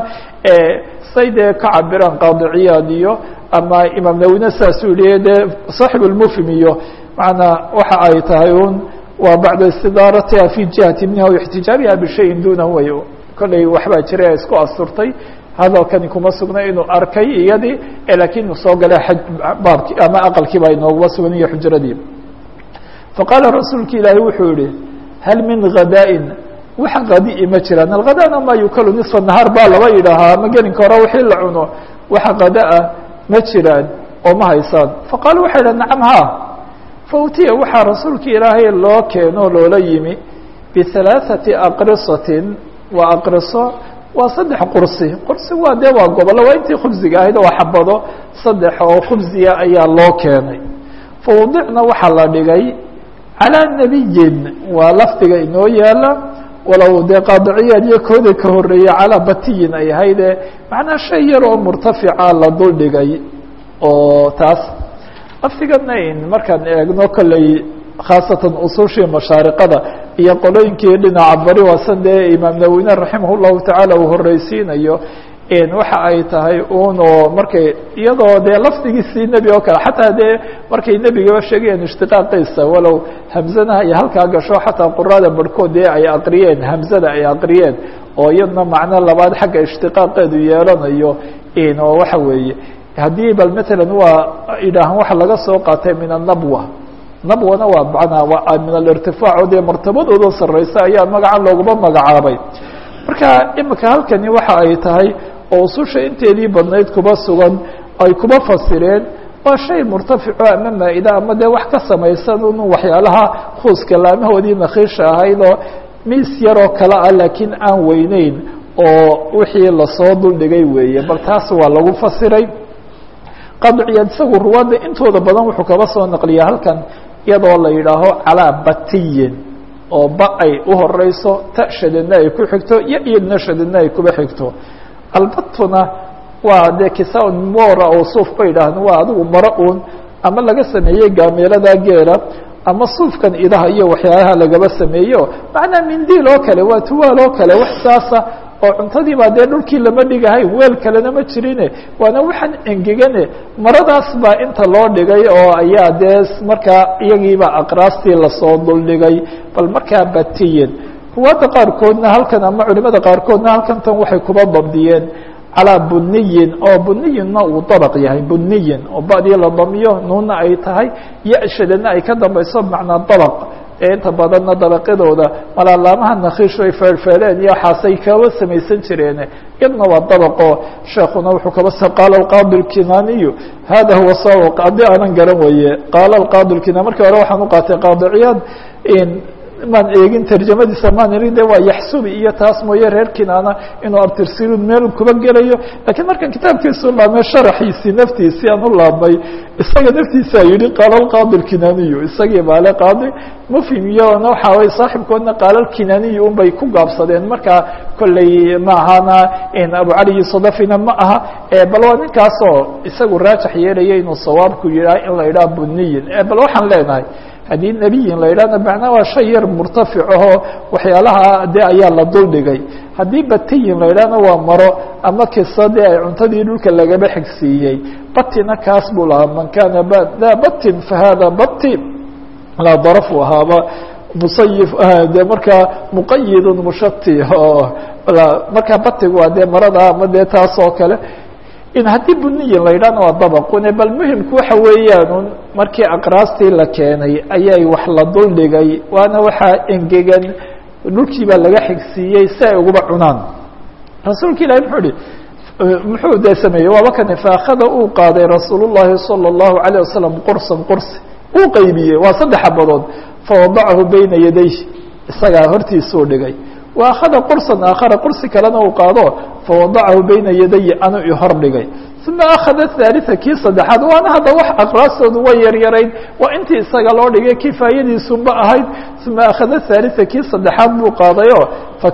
[SPEAKER 1] say dee ka cabiraan qaadiciyaad iyo ama imaam nawine saasuu yihi dee saaxib lmufhim iyo macnaa waxa ay tahay un waa bacda istidaaratiha fi jihati minha ixtijaabiha bishayin dunahu way kollay waxbaa jiray isku asturtay hadalkani kuma sugna inuu arkay iyadii lakiin inuu soo galay baabki ama aqalkii baa inooguma sugan iyo xujradii faqaala rasuulka ilaahi wuxuu yihi hal minghadaaءin wax kadii ma jiraan alghadana ma yukalu niصfa nahaar baa laba yidhaahaa ama gelinka hore wixii la cuno waxa kadaa ma jiraan oo ma haysaan faqaalu waxay idha nacam ha fautiya waxaa rasuulka ilaahay loo keeno loola yimi bihalaaثati aqrisatin waa aqriso waa saddex qursi qursi waa dee waa gobollo waa intii khubsiga ahayd oo xabado saddex oo khubsiya ayaa loo keenay fawdicna waxaa la dhigay calىa nebiyin waa lafdiga inoo yaala walow dee qaadiciyaad iyo kooda ka horeeya calaa batiyin ay ahayde macnaa shay yar oo murtafica la dul dhigay oo taas lafdigana in markaan eegno kolley khaasatan usushii mashaariqada iyo qolooyinkii dhinaca bari waasan dee imaam nawine raximah llahu tacaala uu horeysiinayo waxa ay tahay un oo markay iyadoo dee lafdigiisii nebi oo kale xataa dee markay nebigaba sheegayeen ishtiqaaqiisa walow hamzanaha iyo halkaa gasho xataa qurada barhkood dee ay aqriyeen hamzada ay aqriyeen oo iyadna macno labaad xagga ishtiqaaqeedu yeelanayo oo waxa weeye haddii bal matalan waa idhaahan waxa laga soo qaatay min anabwa nabwana waa manaa waa min alirtifaac oo dee martabadooda sareysa ayaa magacan looguma magacaabay marka imika halkani waxa ay tahay oo ususha inteedii badnayd kuba sugan ay kuba fasireen waa shay murtafico ama maa-ida ama dee wax ka samaysan un waxyaalaha khuuska laamahoodii nakiisha ahayd oo miis yaroo kale ah laakiin aan weyneyn oo wixii lasoo duldhigay weeye bal taas waa lagu fasiray qadciyaad isagu ruwaadda intooda badan wuxuu kaba soo naqliya halkan iyadoo la yidhaaho calaa batiyin oo ba ay u horeyso ta shadadna ay ku xigto iyo iyadna shadadna ay kuba xigto albatuna waa dee kisaa mora oo suuf ba yidhaahda waa adigu maro un ama laga sameeyey gaameelada geela ama suufkan idaha iyo waxyaalaha lagaba sameeyo macnaa mindiil oo kale waa tuwaal oo kale wax saasa oo cuntadii baa dee dhulkii lama dhigahay weel kalena ma jirine waana waxaan engegane maradaas baa inta loo dhigay oo ayaa dee markaa iyagiiba aqraastii lasoo duldhigay bal markaa batiyin ruwaadda qaarkoodna halkan ama culimada qaarkoodna halkan tan waxay kuba dabdiyeen calaa buniyin oo buniyinna uu dabaq yahay buniyin oo badii la damiyo nuunna ay tahay yashadana ay ka dambayso macnaa dabaq ee inta badanna dabaqyadooda malaalaamaha nakiishu ay feerfeereen iyo waxaasay kaba samaysan jireen iyadna waa dabaqo sheekuna wuxuu kaba s qaala alqaadi lkinaniyu hada huwa sawa qaadi aanan garan weye qaala alqaadi lkinan markii hore waxaan u qaatay qaadiciyaad maan eegin tarjamadiisa maan ii de waa yaxsubi iyo taas mooye reer kinaana inuu abtirsiru meel kuba gelayo lakiin markaan kitaabkiisu laabmay sharaxiisii naftiisii aan u laabmay isaga naftiisa yihi qaala alqaadi lkinaniyu isagii baale qaadi mufhim iyona waxa way saaxibkoodna qaala lkinaniyu un bay ku gaabsadeen markaa kolley ma ahana abu cali sadafina ma aha bal waa ninkaasoo isagu raajax yeelaya inuu sawaabku yihaa in la idhaha buniyin bal waxaan leenahay haddii nebiyin la yidhahna macnaa waa shay yar murtafic ahoo waxyaalaha de ayaa la duldhigay haddii batiyin la yidhahna waa maro ama kisa dee ay cuntadii dhulka lagaba xigsiiyey batina kaas buu lahaa man kana daa batin fahada bati laa darafu ahaaba musayif de markaa muqayidun mushati oo markaa batigu waa dee marada ama dee taas oo kale in haddii buniyin la yidhahna waa dabaqune bal muhimku waxa weeyaan markii aqraastii la keenay ayay wax la duldhigay waana waxaa engegan dhulkii baa laga xigsiiyey si ay uguba cunaan rasuulka ilahi muxuu ihi muxuu dee sameeyey waaba kane faakada uu qaaday rasuul llahi salى الlahu عalيه wasalam qursan qursi uu qaybiyey waa saddex xabadood fawadachu bayna yadayh isagaa hortiisuu dhigay wa akhada qursan aakhara qursi kalena uu qaado fawadacahu bayna yadayi anu i hor dhigay uma akhada haalitha kii saddexaad waana hadda wax aqraastoodu way yaryarayd waa intii isaga loo dhigay kifaayadiisunba ahayd uma akhada haalitha kii saddexaad buu qaadayoo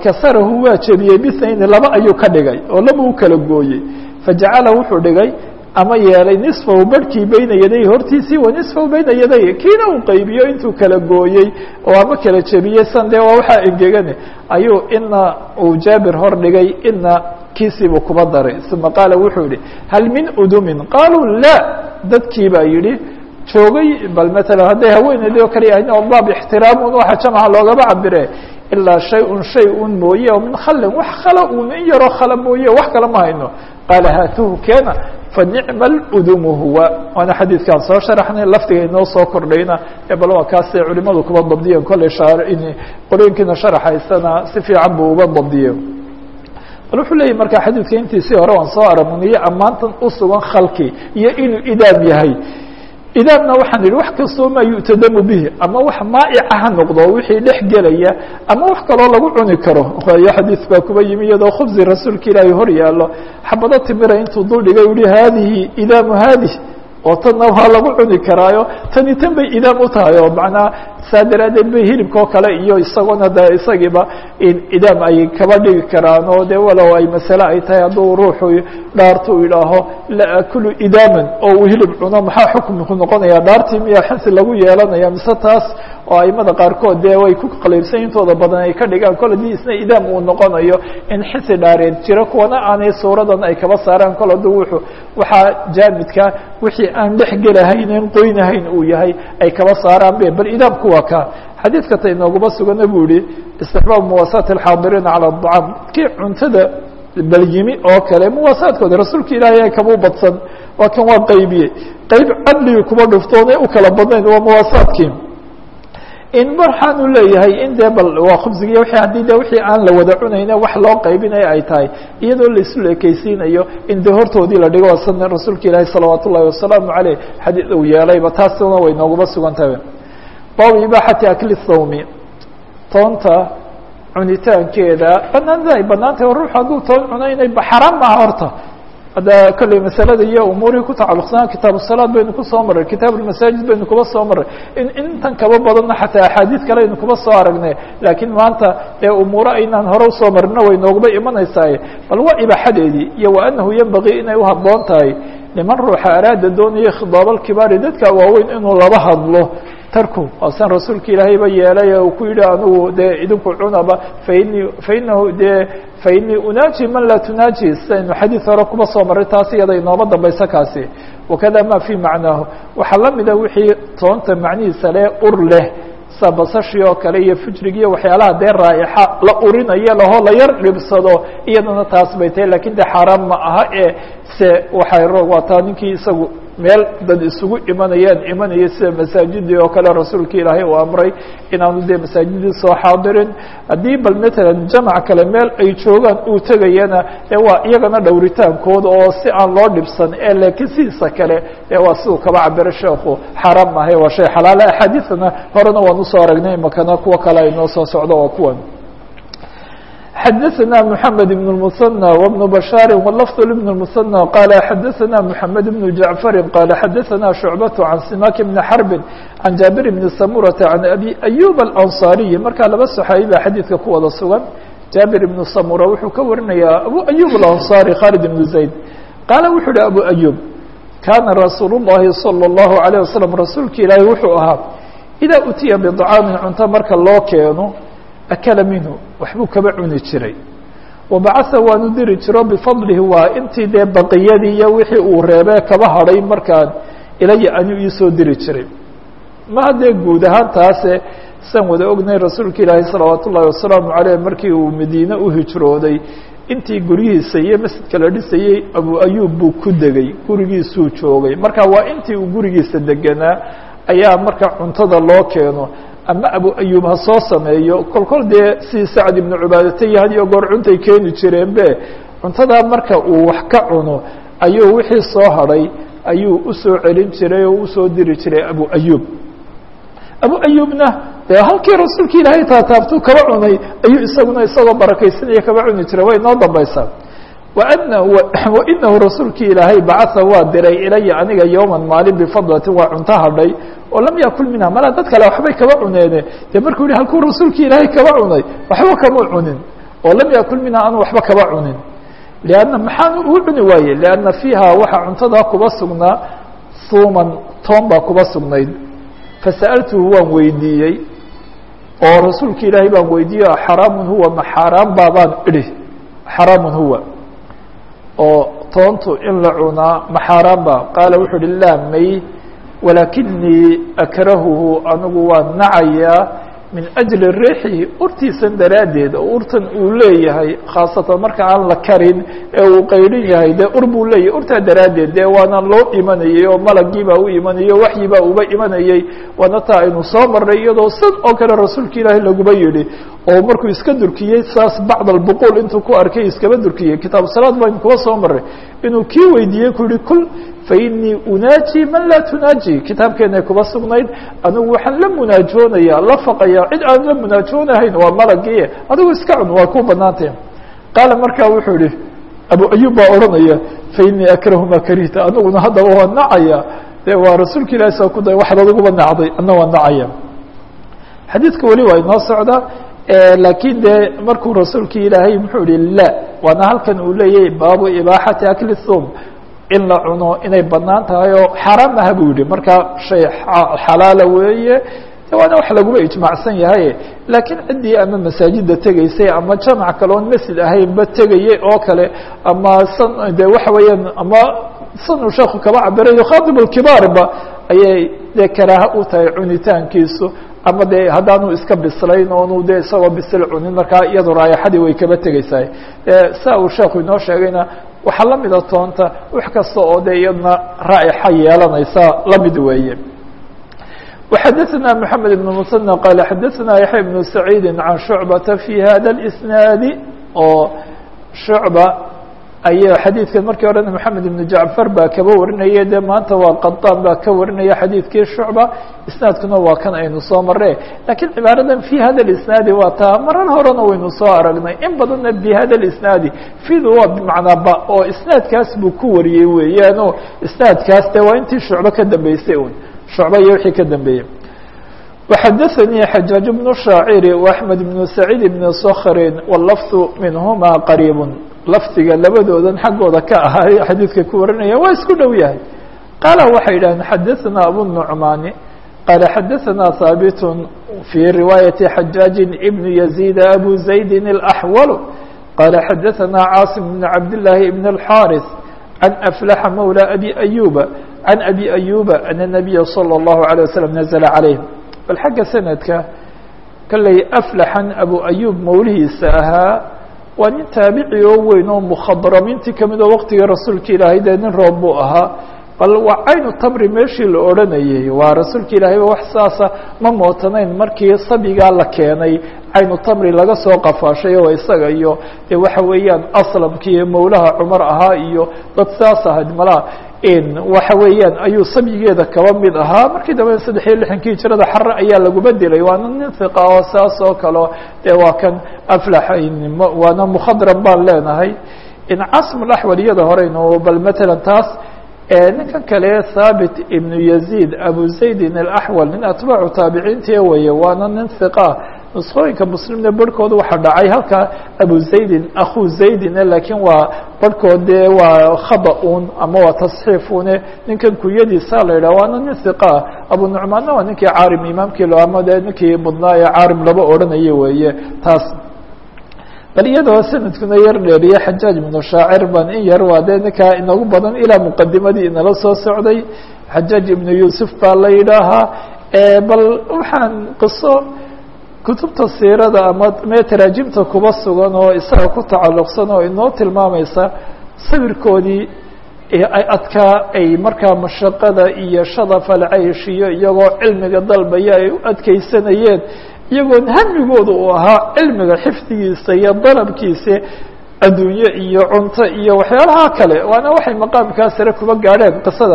[SPEAKER 1] fakasarahu waa jebiyey bisayni laba ayuu ka dhigay oo laba u kala gooyey fajacala wuxuu dhigay ama yeelay nisfahu barhkii beyna yaday hortiisii wa nisfahu beyna yaday kiina uu qaybiyo intuu kala gooyey oo ama kala jebiyey san dee waa waxaa engegane ayuu ina uu jaabir hor dhigay ina kiisiibuu kuba daray uma qaala wuxuu yihi hal min udumin qaaluu la dadkii baa yidhi joogay bal matalan hadday haweeneydii oo kale yahay oo baab ixtiraamun waxa jamaca loogaba cabire ilaa shay-un shay un mooye oo min khalin wax khala un in yaroo khala mooye wax kale ma hayno qaala haatuhu keena fanicma ludumu huwa waana xadiidkaan soo sharaxnay lafdiga inoo soo kordhayna ee bal waa kaasay culimadu kuba dabdiyeen kolley qolooyinkiina sharaxaysana si fiican buu uba dabdiye bal wuxuu leeyahy marka xadiidka intiisii hore waan soo aragnay ammaantan usugan khalki iyo inuu idaam yahay idaamna waxaan idhi wax kastoo maa yu'tadamu bihi ama wax maa'ica ha noqdo wixii dhex gelaya ama wax kaloo lagu cuni karo waayo xadiis baa kuba yimi iyadoo khubsi rasuulka ilaahay hor yaallo xabado timira intuu dul dhigay u yihi haadihi idaamu haadih oo tanna waa lagu cuni karaayo tani tan bay idaam u tahay oo macnaa saa daraadeed bay hilibka oo kale iyo isagoona de isagiiba idaam ay kaba dhigi karaan oo de walow ay masale ay tahay hadduu ruuxu dhaartu idhaaho la akulu idaaman oo uu hilib cuno maxaa xukumku noqonaya dhaartii miyaa xinsi lagu yeelanaya mise taas oo aimada qaarkood dee way ku qaliibsan intooda badan ay ka dhigaan kol haddii isna idaam uu noqonayo in xisi dhaareed jiro kuwana aanay suuradan ay kaba saaraan kol hadduu wuxuu waxaa jaamidka wixii aan dhex gelahaynen qoynahayn uu yahay ay kaba saaraan be bal idaamku waa ka xadiidka ta inooguma sugana buu yihi istixbaab muwaasaati alxaadiriina cala aطacaam kii cuntada balyimi oo kale muwaasaadkooda rasuulka ilaahay kama badsan waa kan waa qaybiyey qayb cadligii kuma dhuftoonay u kala badnayn waa muwaasaadkii in waxaanu leeyahay in dee bal waa khubsigiiy w haddii de wixii aan la wada cunayne wax loo qaybinayo ay tahay iyadoo laisu leekeysiinayo in dee hortoodii la dhigo sana rasuulka ilaahi salawaat ullahi wasalaamu caleyh xadiid uu yeelayba taasna way nooguma sugan tahay baabu ibaaxati akli thawmi toonta cunitaankeeda banaanida ay banaan tahay ruux hadduu toon cuno inay xaraam maha horta hadda kolley masalada iyo umuurihii ku tacalluqsanaa kitaabu salaad baynu kusoo maray kitaab ulmasaajid baynu kuba soo maray in intan kaba badanna xataa axaadiid kale aynu kuba soo aragnay laakiin maanta ee umuuro aynaan hore usoo marino way noogaba imanaysaay bal waa ibaaxadeedii iyo wa anahu yenbagii inay uhabboon tahay niman ruuxa araada doonaya khidaabalkibaari dadka waaweyn inuu laba hadlo tarku waasan rasuulka ilaahayba yeelay uu ku yihi anugu dee idinku cunaba fainii fainahu dee fainii unaaji man laa tunaaji sidaynu xadiid hore kuba soo maray taas iyada inooma dambaysa kaasi wakada ma fi macnaahu waxaa lamida wixii toonta macnihiisa le ur leh sa basashii oo kale iyo fujrig iyo waxyaalaha dee raa'ixa la urinayo laho la yar dhibsado iyadana taas bay tahay lakin de xaaraan ma aha ee se waxay roog waataa ninkii isagu meel dad isugu imanayaan imanaya sida masaajidii oo kale rasuulka ilaahay uu amray inaanu dee masaajidii soo xaadirin haddii bal matalan jamac kale meel ay joogaan uu tegayana ee waa iyagana dhowritaankooda oo si aan loo dhibsan ee laakiin sidiisa kale ee waa siduu kaba cabiro sheekhu xaaraam maahay waa shay xalaala axaadiidana horena waan usoo aragnay imakana kuwa kale ay noo soo socdo waa kuwan xdثna محamed بن المثنى وبن بشhاaر واللفظ لبن المثنى qال xdثna محamed بن جعفر qال xdثna شعبة عن سماك بن حرب عن جابر بن سمرة عن أبي أيوب الأنصاaري markaa laba صحaabi ba xadيidka ku wada sugan jابر بن سمرة wuxuu ka warinaya أبو أيوب الأنصاaري khالد بن زaيد qaaل wuxuu hi أبو أيوب kاna رasuuل اللhi صلى الله عليه وسلم rasuulka ilaahi wuxuu ahaa إذا utiya بطcاamin cunto marka loo keeno akala minhu waxbuu kaba cuni jiray wabacasa waanu diri jiro bifadlihi waa intii dee baqiyadii iyo wixii uu reebee kaba hadhay markaan ilaya anuu iisoo diri jiray maha dee guud ahaan taase san wada ognay rasuulka ilaahi salawaat ullaahi wasalaamu caleyh markii uu madiine u hijrooday intii guryihiisa iyo masjidka la dhisayey abu ayuub buu ku degay gurigiisuu joogay marka waa intii uu gurigiisa deganaa ayaa marka cuntada loo keeno ama abu ayuub ha soo sameeyo kol kol dee sidii sacad ibnu cubaadata iyo had iyo goor cuntay keeni jireen be cuntadaa marka uu wax ka cuno ayuu wixii soo hadhay ayuu usoo celin jiray oo usoo diri jiray abu ayuub abu ayuubna dee halkii rasuulka ilaahay taataabtuu kaba cunay ayuu isaguna isagoo barakaysanaya kaba cuni jiray way noo dambaysaa wainahu rasuulkii ilaahay bacaa waa diray ilaya aniga yowman maalin bifadlatin waa cunto hadhay oo lam yakul minha mala dad kale waxbay kaba cuneene dee markuu yihi halkuu rasuulkii ilaahay kaba cunay waxba kama cunin oo lam yakul minha anu waxba kaba cunin lianna maxaan uu cuni waaye lianna fiiha waxaa cuntadaa kuba sugnaa huuman toon baa kuba sugnayd fasa'altuhu waan weydiiyey oo rasuulka ilaahay baan weydiiyey xaraamun huwa ma xaaraan baabaan idhi xaraamun huwa oo toontu in la cunaa ma xaaraan ba qaala wuxuu uhi laa may walaakinii akrahuhu anigu waan nacayaa min ajli riixi urtiisan daraaddeed oo urtan uu leeyahay khaasatan marka aan la karin ee uu qaydhin yahay dee ur buu leeyahay urtaa daraaddeed dee waana loo imanayey oo malagii baa u imanayey o waxyi baa uba imanayey waana taa aynu soo marnay iyadoo sid oo kale rasuulka ilaahay laguba yidhi oo markuu iska durkiyey saas bacd albuquul intuu ku arkay iskaba durkiyey kitaabu salaad baynu kuba soo marray inuu kii weydiiyey ku yihi kul fainii unaaji man laa tunaaji kitaabkeenay kuba sugnayd anigu waxaan la munaajoonayaa la faqayaa cid aan la munaajoonahayn waa malagii adigu iska cun waa ku banaantay qaala markaa wuxuu yihi abu ayub baa odhanaya fainii akrahu ma karihta aniguna haddaba waa nacaya de waa rasuulka ilahi saa ku day waxaad adiguba nacday ana waa nacaya xadiidka weli waa inoo socda laakiin de markuu rasuulka ilaahay muxuu yihi la waana halkan uu leeyahay baabu ibaaxati akli thum in la cuno inay banaan tahay oo xaaraam aha buu yihi marka shay xalaala weeye waana wax laguba ijmaacsan yahay laakiin ciddii ama masaajida tegaysay ama jamac kale oon masjid ahaynba tegayay oo kale ama san de waxa weeyaan ama sanuu sheeku kaba cabirayo khaatib lkibaarba ayay dee karaaha u tahay cunitaankiisu ama de haddaanu iska bislayn oonu de isagoo bisil cunin markaa iyado raayaxadii way kaba tegeysaa saa uu sheeku inoo sheegayna waxaa lamida toonta wax kasta oo de iyadna raa'ixa yeelanaysa lamid weeye وxadثna محamed بن mثنى qال xadثna yaحya بن سacيidi عan شhuعبaةa في hada الإsناadi oo شhuعبة ay xadiidkan markii horena محamed بن jacفar baa kaba warinaya de maanta waa qaطاn baa ka warinaya xadiidkii شhuعبة isnaadkuna waa kan aynu soo mare lakiin cibaaradan في hada الإsناadi waa taa marar horena waynu soo aragnay in badanna bhada الإsناadi fidu waa bmacnaa ba oo isnaadkaas buu ku wariyey weeyaano isnaadkaas de waa intii shucbe ka dambeysay un shucba iyo wixii ka dambeeyey وxadaثnii xajaaج بن الشhaaciri وأحmed بن سacيid بن skrin wالlfظ minhuma qariib lafdiga labadoodan xaggooda ka ahay xadiidka ku warinaya waa isku dhow yahay qaala waxay yidhahdeen xadaثna abu النucmaani qaala xadaثna haaبit fي riwaayaةi xajaaجi بn يزيد abu زaydi الأxwل qaala xadaثna cاaصم بن cabd للahi بن الxاriث عن أفلح mولى أbي أyuba عن أbي أyuba أن النبya صلى الله عليه وسلم نزل عaليه bal xagga sanadka kalley aflaxan abu ayub mawlihiisa ahaa waa nin taabici oo weyn oo mukhadramiintii kamid oo waqtigii rasuulka ilaahay dee nin roob buu ahaa bal waa caynu tabri meeshii la odhanayay waa rasuulka ilaahayba wax saasa ma mootanayn markii sabigaa la keenay caynu tamri laga soo qafaashay oo isaga iyo de waxa weeyaan aslamkii mawlaha cumar ahaa iyo dad saas ahayd malaa waxa weeyaan ayuu sabyigeeda kaba mid ahaa markii dambe saddex iyo lixankii hijrada xare ayaa laguma dilay waana nin hiqa oo saas oo kaleo dee waa kan aflax waana mukhadram baan leenahay casm laxwal iyada horeynu bal matalan taas ninkan kale thaabit ibnu yazid abu zaydin alaxwal nin atbaacu taabiciintii weye waana nin hiqa nusqooyinka muslimna barhkooda waxaa dhacay halka abu zaydin akhu zaydin lakiin waa barhkood dee waa khada un ama waa tasxiifune ninkan kunyadiisa la yidhah waana nin hiqa abu nucmaanna waa ninkii caarim imaamkii lo ama dee ninkii mudnaa ee caarim laba odhanayo weeye taas bal iyadoo sanadkuna yar dheeriye xajaaj ibnu shaacir ban in yar waa dee ninkaa inagu badan ilaa muqadimadii inala soo socday xajaaj ibnu yuusuf baa la yidhaahaa bal waxaan qiso kutubta siirada ama mee taraajimta kuba sugan oo isaga ku tacalluqsan oo inoo tilmaamaysa sawirkoodii ay adkaa ay markaa mashaqada iyo shadaf alcaysh iyo iyagoo cilmiga dalbaya ay u adkeysanayeen iyagoon hamigooda uu ahaa cilmiga xifdigiisa iyo dalabkiisa adduunye iyo cunto iyo waxyaalaha kale waana waxay maqaamkaa sare kuba gaadheen qisada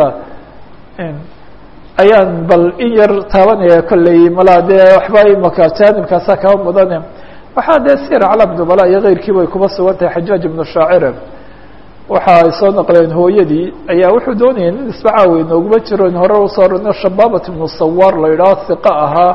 [SPEAKER 1] ayaan bal in yar taabanaya kolley malaa dee waxba imaka jaanibkaasa kaba mudane waxaa dee sir calam nubala iyo keyrkiiba ay kuba sugan tahay xajaaj ibnu shaacire waxa ay soo naqleen hooyadii ayaa wuxuu doonayay nin isbacaawe nooguma jiro in hore usoo rino shabaabat ibnu sawaar la yidhaho hiqa ahaa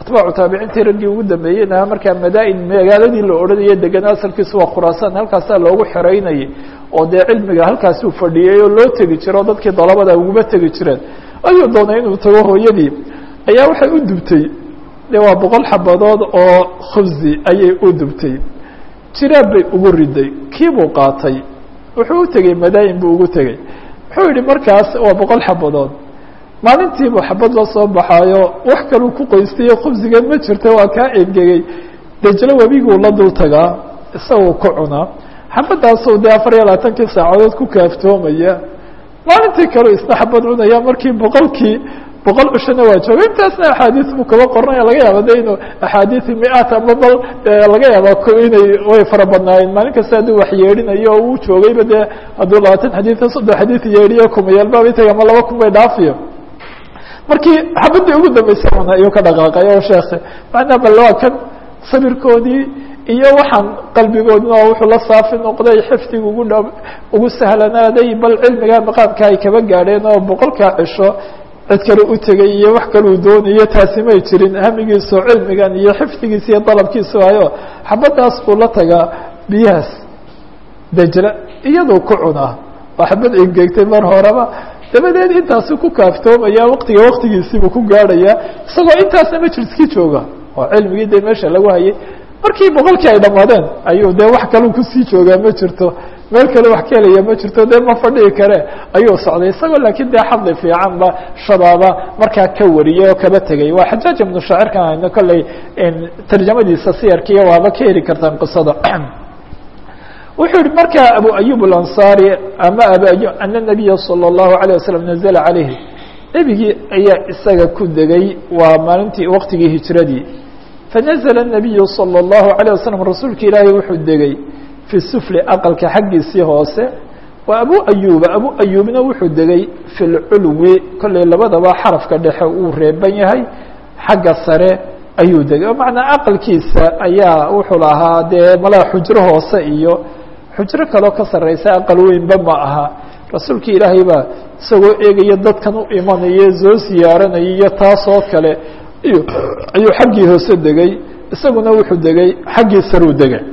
[SPEAKER 1] atbaacu taabiciintii raggii ugu dambeeyeyna markaa madaa-in magaaladii la odhanaya degan asalkiisu waa khuraasaan halkaasaa loogu xereynayay oo dee cilmiga halkaasuu fadhiyey oo loo tegi jiro o dadkii dalabada uguma tegi jireen ayuu doonay inuu tago hooyadii ayaa waxay u dubtay de waa boqol xabadood oo khubsi ayay u dubtay jiraab bay ugu riday kiibuu qaatay wuxuu u tegey madaa-in buu ugu tegey wuxuu yihi markaas waa boqol xabadood maalintiibuu xabad la soo baxaayo wax kaluu ku qoystayo khubsigeed ma jirto waa kaa engegey dejlo webiguu la dul tagaa isagoo ku cunaa xabadaasuu dee afar iyo labaatankii saacadood ku kaaftoomaya maalintii kaleu isna xabad cunaya markii boqolkii boqol ushana waa jooga intaasna axaadiis buu kaba qoranaya laga yaaba de inuu axaadiisi mi-aat ama bal laga yaaba inay way fara badnaayeen maalin kasta hadduu wax yeedhinayo oo uu joogayba dee hadduu labaatan xadiid soddon xadiid yeedhiyo kumayaalbaaba intay ama laba kun bay dhaafiyo markii xabadii ugu dambeysay una ayuu ka dhaqaaqay oo sheekhe macnaa bal waa kan sabirkoodii iyo waxaan qalbigoodina oo wuxuu la saafi noqday xifdiga ugu dha ugu sahlanaaday bal cilmiga maqaamka ay kaba gaadheen oo boqolkaa cisho cid kale u tegay iyo wax kaleu doonayo taasi may jirin hamigiisu cilmigan iyo xifdigiisa iyo dalabkiisu ayo xabadaas buu la tagaa biyahaas dejla iyadoo ku cunaa oo xabad engegtay mar horeba dabadeed intaasu ku kaaftoomaya waktiga waktigiisiibuu ku gaadhaya isagoo intaasna majliskii jooga oo cilmigii dee meesha lagu hayay markii boqolkii ay dhammaadeen ayuu dee wax kaleu kusii joogaa ma jirto meel kale wax ka helaya ma jirto dee ma fadhihi kare ayuu socday isagoo laakiin dee xadli fiican ba shabaaba markaa ka wariyay oo kaba tegay waa xajaaj ibnu shaacirkan hayno kolley tarjamadiisa siyarkiiyo waaba ka heli kartaan qisada wuxuu yihi markaa abu ayub اlanصari ama abu ayub ana nabiya salى الlahu عalيه waslm nazla calayhi nebigii ayaa isaga ku degay waa maalintii waqtigii hijradii fanazla الnabiyu salى الlahu عalيه waslm rasuulka ilaahay wuxuu degay fi sufli aqalka xaggiisii hoose wa abu ayuba abu ayubna wuxuu degay fi lculwi kolley labadaba xarafka dhexe uu reeban yahay xagga sare ayuu degay oo macnaa aqalkiisa ayaa wuxuu lahaa dee malaa xujro hoose iyo xujro kaloo ka sarreysa aqal weynba ma aha rasuulka ilaahay baa isagoo eegaya dadkan u imanaya soo siyaaranaya iyo taasoo kale ayuu xaggii hoose degay isaguna wuxuu degay xaggii saruu degay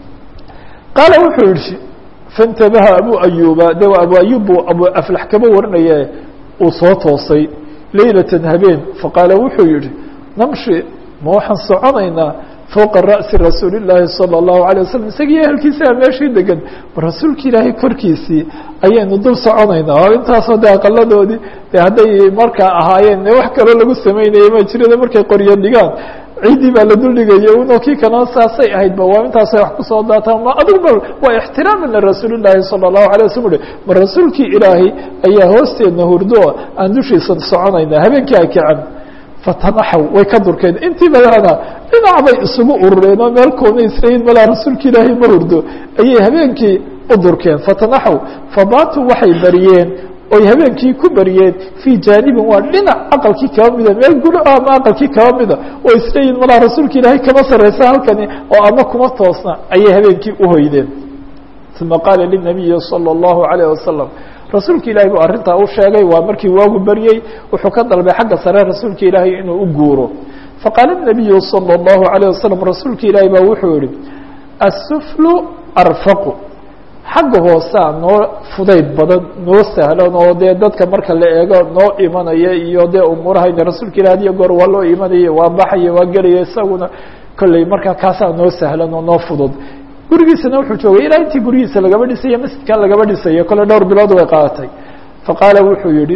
[SPEAKER 1] qaala wuxuu yihi faintabaha abu ayuba de waa abu ayub buu abu aflax kaba warinaya uu soo toosay leylatan habeen faqaala wuxuu yihi namshi ma waxaan soconaynaa fowqa ra'si rasuuli llaahi salى الlahu عalيه waslm isagii ehelkiisaa meeshii degan ma rasuulka ilaahay korkiisii ayaynu dul soconaynaa oo intaasoo de aqaladoodii de hadday markaa ahaayeen wax kaloo lagu samaynayay ma jirada markay qoryo dhigaan ciiddii baa la duldhigaya uno kii kalena saasay ahayd ba waa intaasay wax kusoo daataan ma adigu ba waa ixtiraama lirasuuli llaahi salى الlahu عalيه waslm uhi ma rasuulkii ilaahay ayaa hoosteedna hurdo aan dushiisa soconaynaa habeenkii ay kacan fatanaxaw way ka durkeen intii badana dhinac bay isugu urureen oo meel koona israiil malaa rasuulka ilaahay ma hurdo ayay habeenkii u durkeen fatanaxaw fabaatuu waxay bariyeen oy habeenkii ku bariyeen fii jaanibin waa dhinac aqalkii kaba mida meel gudo ama aqalkii kaba mida oo israiil malaa rasuulka ilaahay kama sarreysa halkani oo ama kuma toosna ayay habeenkii uhoydeen uma qaala linabiyi salى الlahu عalيه wasalam rasuulka ilahay buu arrintaa u sheegay waa markii waagu baryey wuxuu ka dalbay xagga sare rasuulka ilaahay inuu u guuro faqaala الnabiyu salى الlahu عalيه wasalam rasuulka ilaahay baa wuxuu yihi asuflu arfaqu xagga hoosaa noo fudayd badan noo sahlan oo dee dadka marka la eego noo imanaya iyo dee umuurahayna rasuulka ilahi hadiyo goor waa loo imanaya waa baxaya waa gelaya isaguna kolley markaa kaasaa noo sahlan oo noo fudud gurigiisana wuxuu joogay ilaa intii gurigiisa lagaba dhisayo masjidkan lagaba dhisayo kole dhowr bilood way qaadatay faqaala wuxuu yihi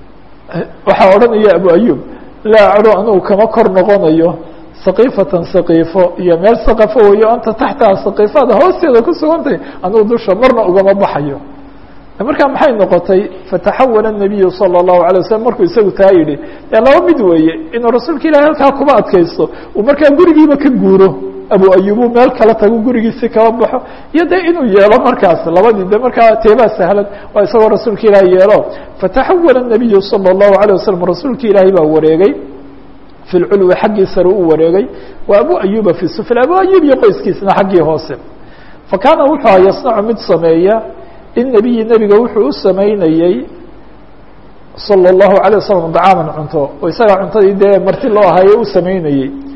[SPEAKER 1] waxaa odhanaya abu ayub laa aclu anugu kama kor noqonayo saqiifatan saqiifo iyo meel saqafo weyo anta taxtaha saqiifada hoosteeda ku sugantay anugu dusha marna ugama baxayo markaa maxay noqotay fataxawala الnabiyu salى الlahu عalيه waslm markuu isagu taa yidhi dee laba mid weeye inuu rasuulka ilahi halkaa kuma adkaysto uu markaa gurigiiba ka guuro abu ayubu meel kala tago gurigiisi kala baxo iyo de inuu yeelo markaas labadii de markaa teebaa sahlan waa isagoo rasuulka ilaahi yeelo fataxawala الnabiyu salى الlahu عalيه waslm rasuulka ilaahi baa wareegay fi lculwi xaggii sare u wareegay wa abu ayuba fi sufl abu ayub iyo qoyskiisna xaggii hoose fakaana wuxuu aha yasnacu mid sameeya linabiyi nebiga wuxuu u samaynayey salى الlahu عalيه waslm dacaaman cunto oo isagaa cuntadii dee marti loo ahaye u samaynayey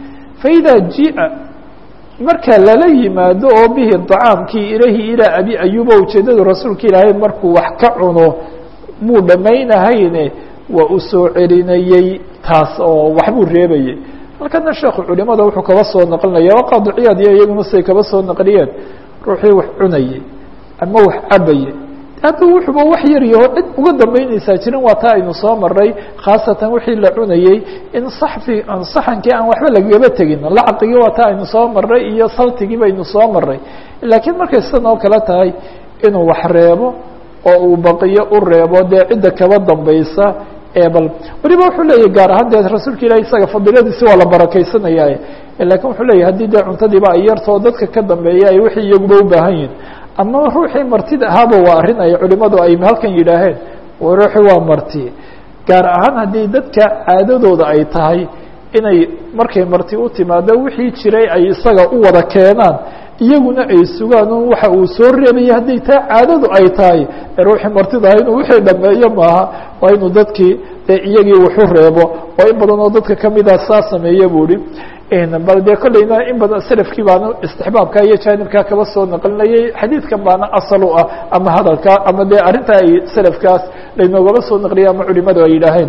[SPEAKER 1] faإida jiئa marka lala yimaado oo bihi طacaamkii ilahi ilaa abi ayuba ujeedadu rasuulka ilaahay markuu wax ka cuno muu dhammaynahayne waa u soo celinayey taas oo waxbuu reebayey halkana sheekhu culimada wuxuu kaba soo naqlinaya waa qaadiciyaad iyo iyaguna siday kaba soo naqliyeen ruuxii wax cunayey ama wax cabayey hadduu wuxuuba wax yar yaho cid uga dambeynaysaa jirin waa taa aynu soo maray khaasatan wixii la cunayey in saxfi saxankii aan waxba lagaba tegin lacqigii waa taa aynu soo maray iyo saltigii baynu soo maray laakiin markay sidan oo kale tahay inuu wax reebo oo uu baqiyo u reebo dee cidda kaba dambaysa bal weliba wuxuu leeyahy gaar ahaan dee rasuulka ilahi isaga fadiiladiisi waa la barakaysanaya lakin wuxuu leeyahy haddii dee cuntadiiba ay yartoo dadka ka dambeeya ay wixii iyaguba u baahan yihin ama ruuxii martida ahaaba waa arrin ay culimadu ay halkan yidhaaheen ruuxii waa marti gaar ahaan haddii dadka caadadooda ay tahay inay markay marti u timaado wixii jiray ay isaga u wada keenaan iyaguna ay sugaan un waxa uu soo reebayay hadday taa caadadu ay tahay ruuxii martida ah inuu wixii dhameeyo maaha waa inuu dadkii dee iyagii wuxu reebo oo in badan oo dadka kamida saa sameeya bu hi bal dee kolleyna in badan selafkii baana istixbaabka iyo jaanibkaa kaba soo naqlinayay xadiidkan baana asal u ah ama hadalka ama dee arrintaa ay selafkaas laynoogaba soo naqliyay ama culimadu ay yidhaaheen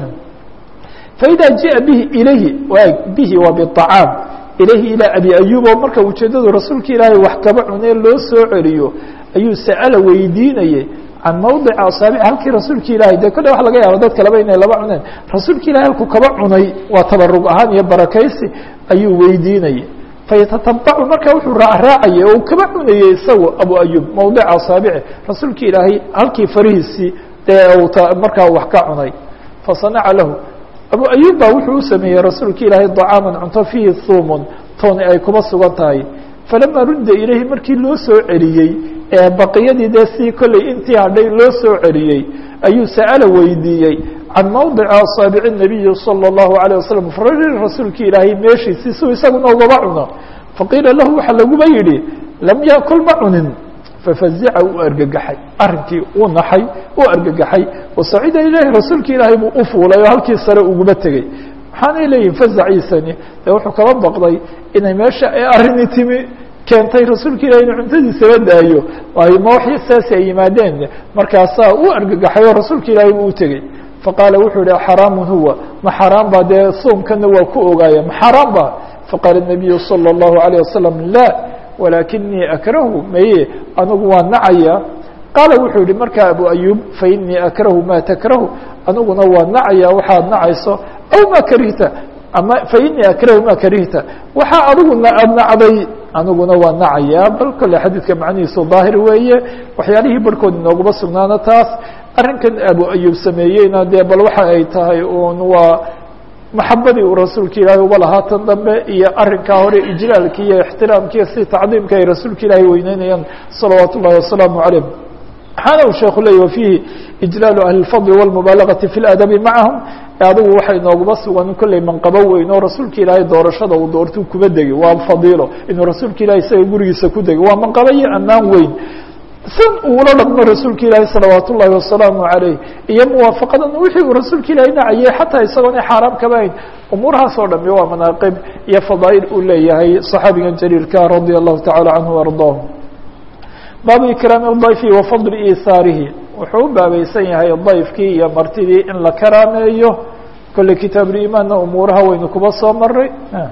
[SPEAKER 1] faida ji'a bihi ilayhi bihi waa biطacaam ilayhi ilaa abi ayub oo marka ujeedadu rasuulka ilaahay wax kaba cunee loo soo celiyo ayuu sa'ala weydiinayey can mawdica asaabic halkii rasuulka ilaahay dee kolle waxa laga yaaba dad kaleba inay laba cuneen rasuulka ilahay halkuu kaba cunay waa tabarug ahaan iyo barakaysi ayuu weydiinayey fayatatabacu marka wuxuu raacraacayay oo uu kaba cunayey isagu abu ayub mawdica asaabici rasuulka ilaahay halkii farihiisii dee uu markaa wax ka cunay fasanaca lahu abu ayub ba wuxuu u sameeyey rasuulka ilaahay طacaaman cunto fiihi thuumun tooni ay kuba sugan tahay falama rudda ilayhi markii loo soo celiyey ee baqiyadii dee si kolley intii hadhay loo soo celiyey ayuu sa'ala weydiiyey can mawdici asaabici الnabiyi salى الlahu عalيه wasalam farari rasuulka ilaahay meeshiisi siuu isaguna ugaba cuno faqiila lahu waxaa laguba yidhi lam yakul ma cunin fafazica uu argagaxay arrinkii uu naxay uu argagaxay wasacida ilaahi rasuulka ilaahay buu u fuulay oo halkii sare uguba tegey maxaanay leeyihin fazaciisani dee wuxuu kaba baqday inay meesha ay arrini timi keentay rasuulka ilahi inuu cuntadiisaba daayo waayo ma wax saasi ay yimaadeen markaasaa uu argagaxay oo rasuulka ilaahay buu u tegey faqaala wuxuu yihi xaraamun huwa ma xaraam ba dee soomkana waa ku ogaaya ma xaraam ba faqaala الnabiyu salى الlahu عalيه wasalam la walakinii akrahu maye anigu waa nacaya qaala wuxuu yihi markaa abu ayub fainii akrahu ma takrahu aniguna waa nacaya waxaad nacayso aw ma karihta ama fainii akrahu ma karihta waxaa adiguna aad nacday aniguna waa nacaya bal kole xadiidka macnihiisu daahir weeye waxyaalihii barhkood inooguma sugnaana taas arrinkan abu ayub sameeyeyna dee bal waxa ay tahay un waa maxabadii uu rasuulka ilaahay uba lahaa tan dambe iyo arrinkaa hore ijlaalki iyo ixtiraamki iyo si tacdiimka ay rasuulka ilaahay weyneynayaan salawaat ullahi wasalaamu calayh waxaana uu sheeku leeyay wafiihi ijlaalu ahli اlfadli wاlmubaalagati fi ladabi macahum adigu waxay nooguma sugan kolley manqabo weyn oo rasuulka ilaahay doorashada uu doortuu kuba degay waa fadiilo inuu rasuulka ilahay isaga gurigiisa ku degay waa manqabo iyo ammaan weyn san uula dhaqmo rasuulka ilaahi salawaat ullahi wasalaamu calayh iyo muwaafaqadan wixii uu rasuulka ilaahay nacayey xataa isagoona xaaraam kaba hayn umuurahaas oo dhami waa manaaqib iyo fadaa'il uu leeyahay صaxaabigan jaliilka radia allahu tacala canhu ardaah baabu ikraami dayfi wa fadli iihaarihi wuxuu u baabaysan yahay dayfkii iyo martidii in la karaameeyo kolley kitaabulimaanna umuuraha waynu kuba soo maray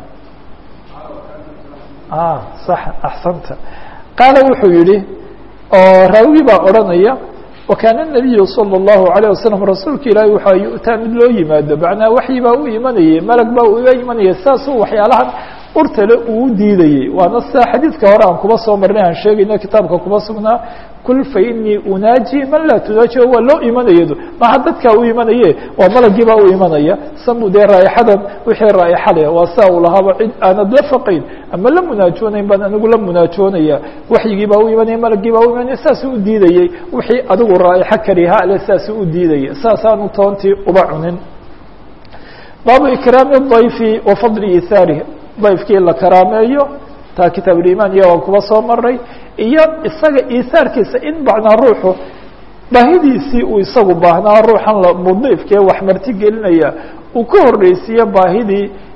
[SPEAKER 1] sax axsanta qaala wuxuu yihi oo raawigii baa odhanaya wakaana الnabiyu salى الlahu عalيه wasalam rasuulka ilaahi waxaa yu'taa mid loo yimaado macnaa waxyi baa u imanayay malag baa uga imanaya saasuu waxyaalahan urtale uu diidayey waana sidaa xadiidka hore aan kuba soo marnay aan sheegayno kitaabka kuba sugnaa kul fainii unaaji man laa tunaaji waa loo imanayado maha dadkaa u imanaye waa malagii baa u imanaya samu dee raaixadan wixii raa'ixa leh waa saa uu lahaaba cid aanad la faqayn ama la munaajoonayn baan anigu la munaajoonaya waxyigii baa u imanaya malagii baa u imanaya saasuu u diidayey wixii adigu raa'ixa kariha leh saasuu u diidaya saasaanu toontii uba cunin baabu ikraami dayfi wa fadli ihaarih dayfkii la karaameeyo taa kitaabulimaan iyo waan kuba soo maray iyo isaga iisaarkiisa in bacnaa ruuxu baahidiisii uu isagu baahnaa ruuxan mudiifkee wax marti gelinaya uu ka horreysiiyo baahidii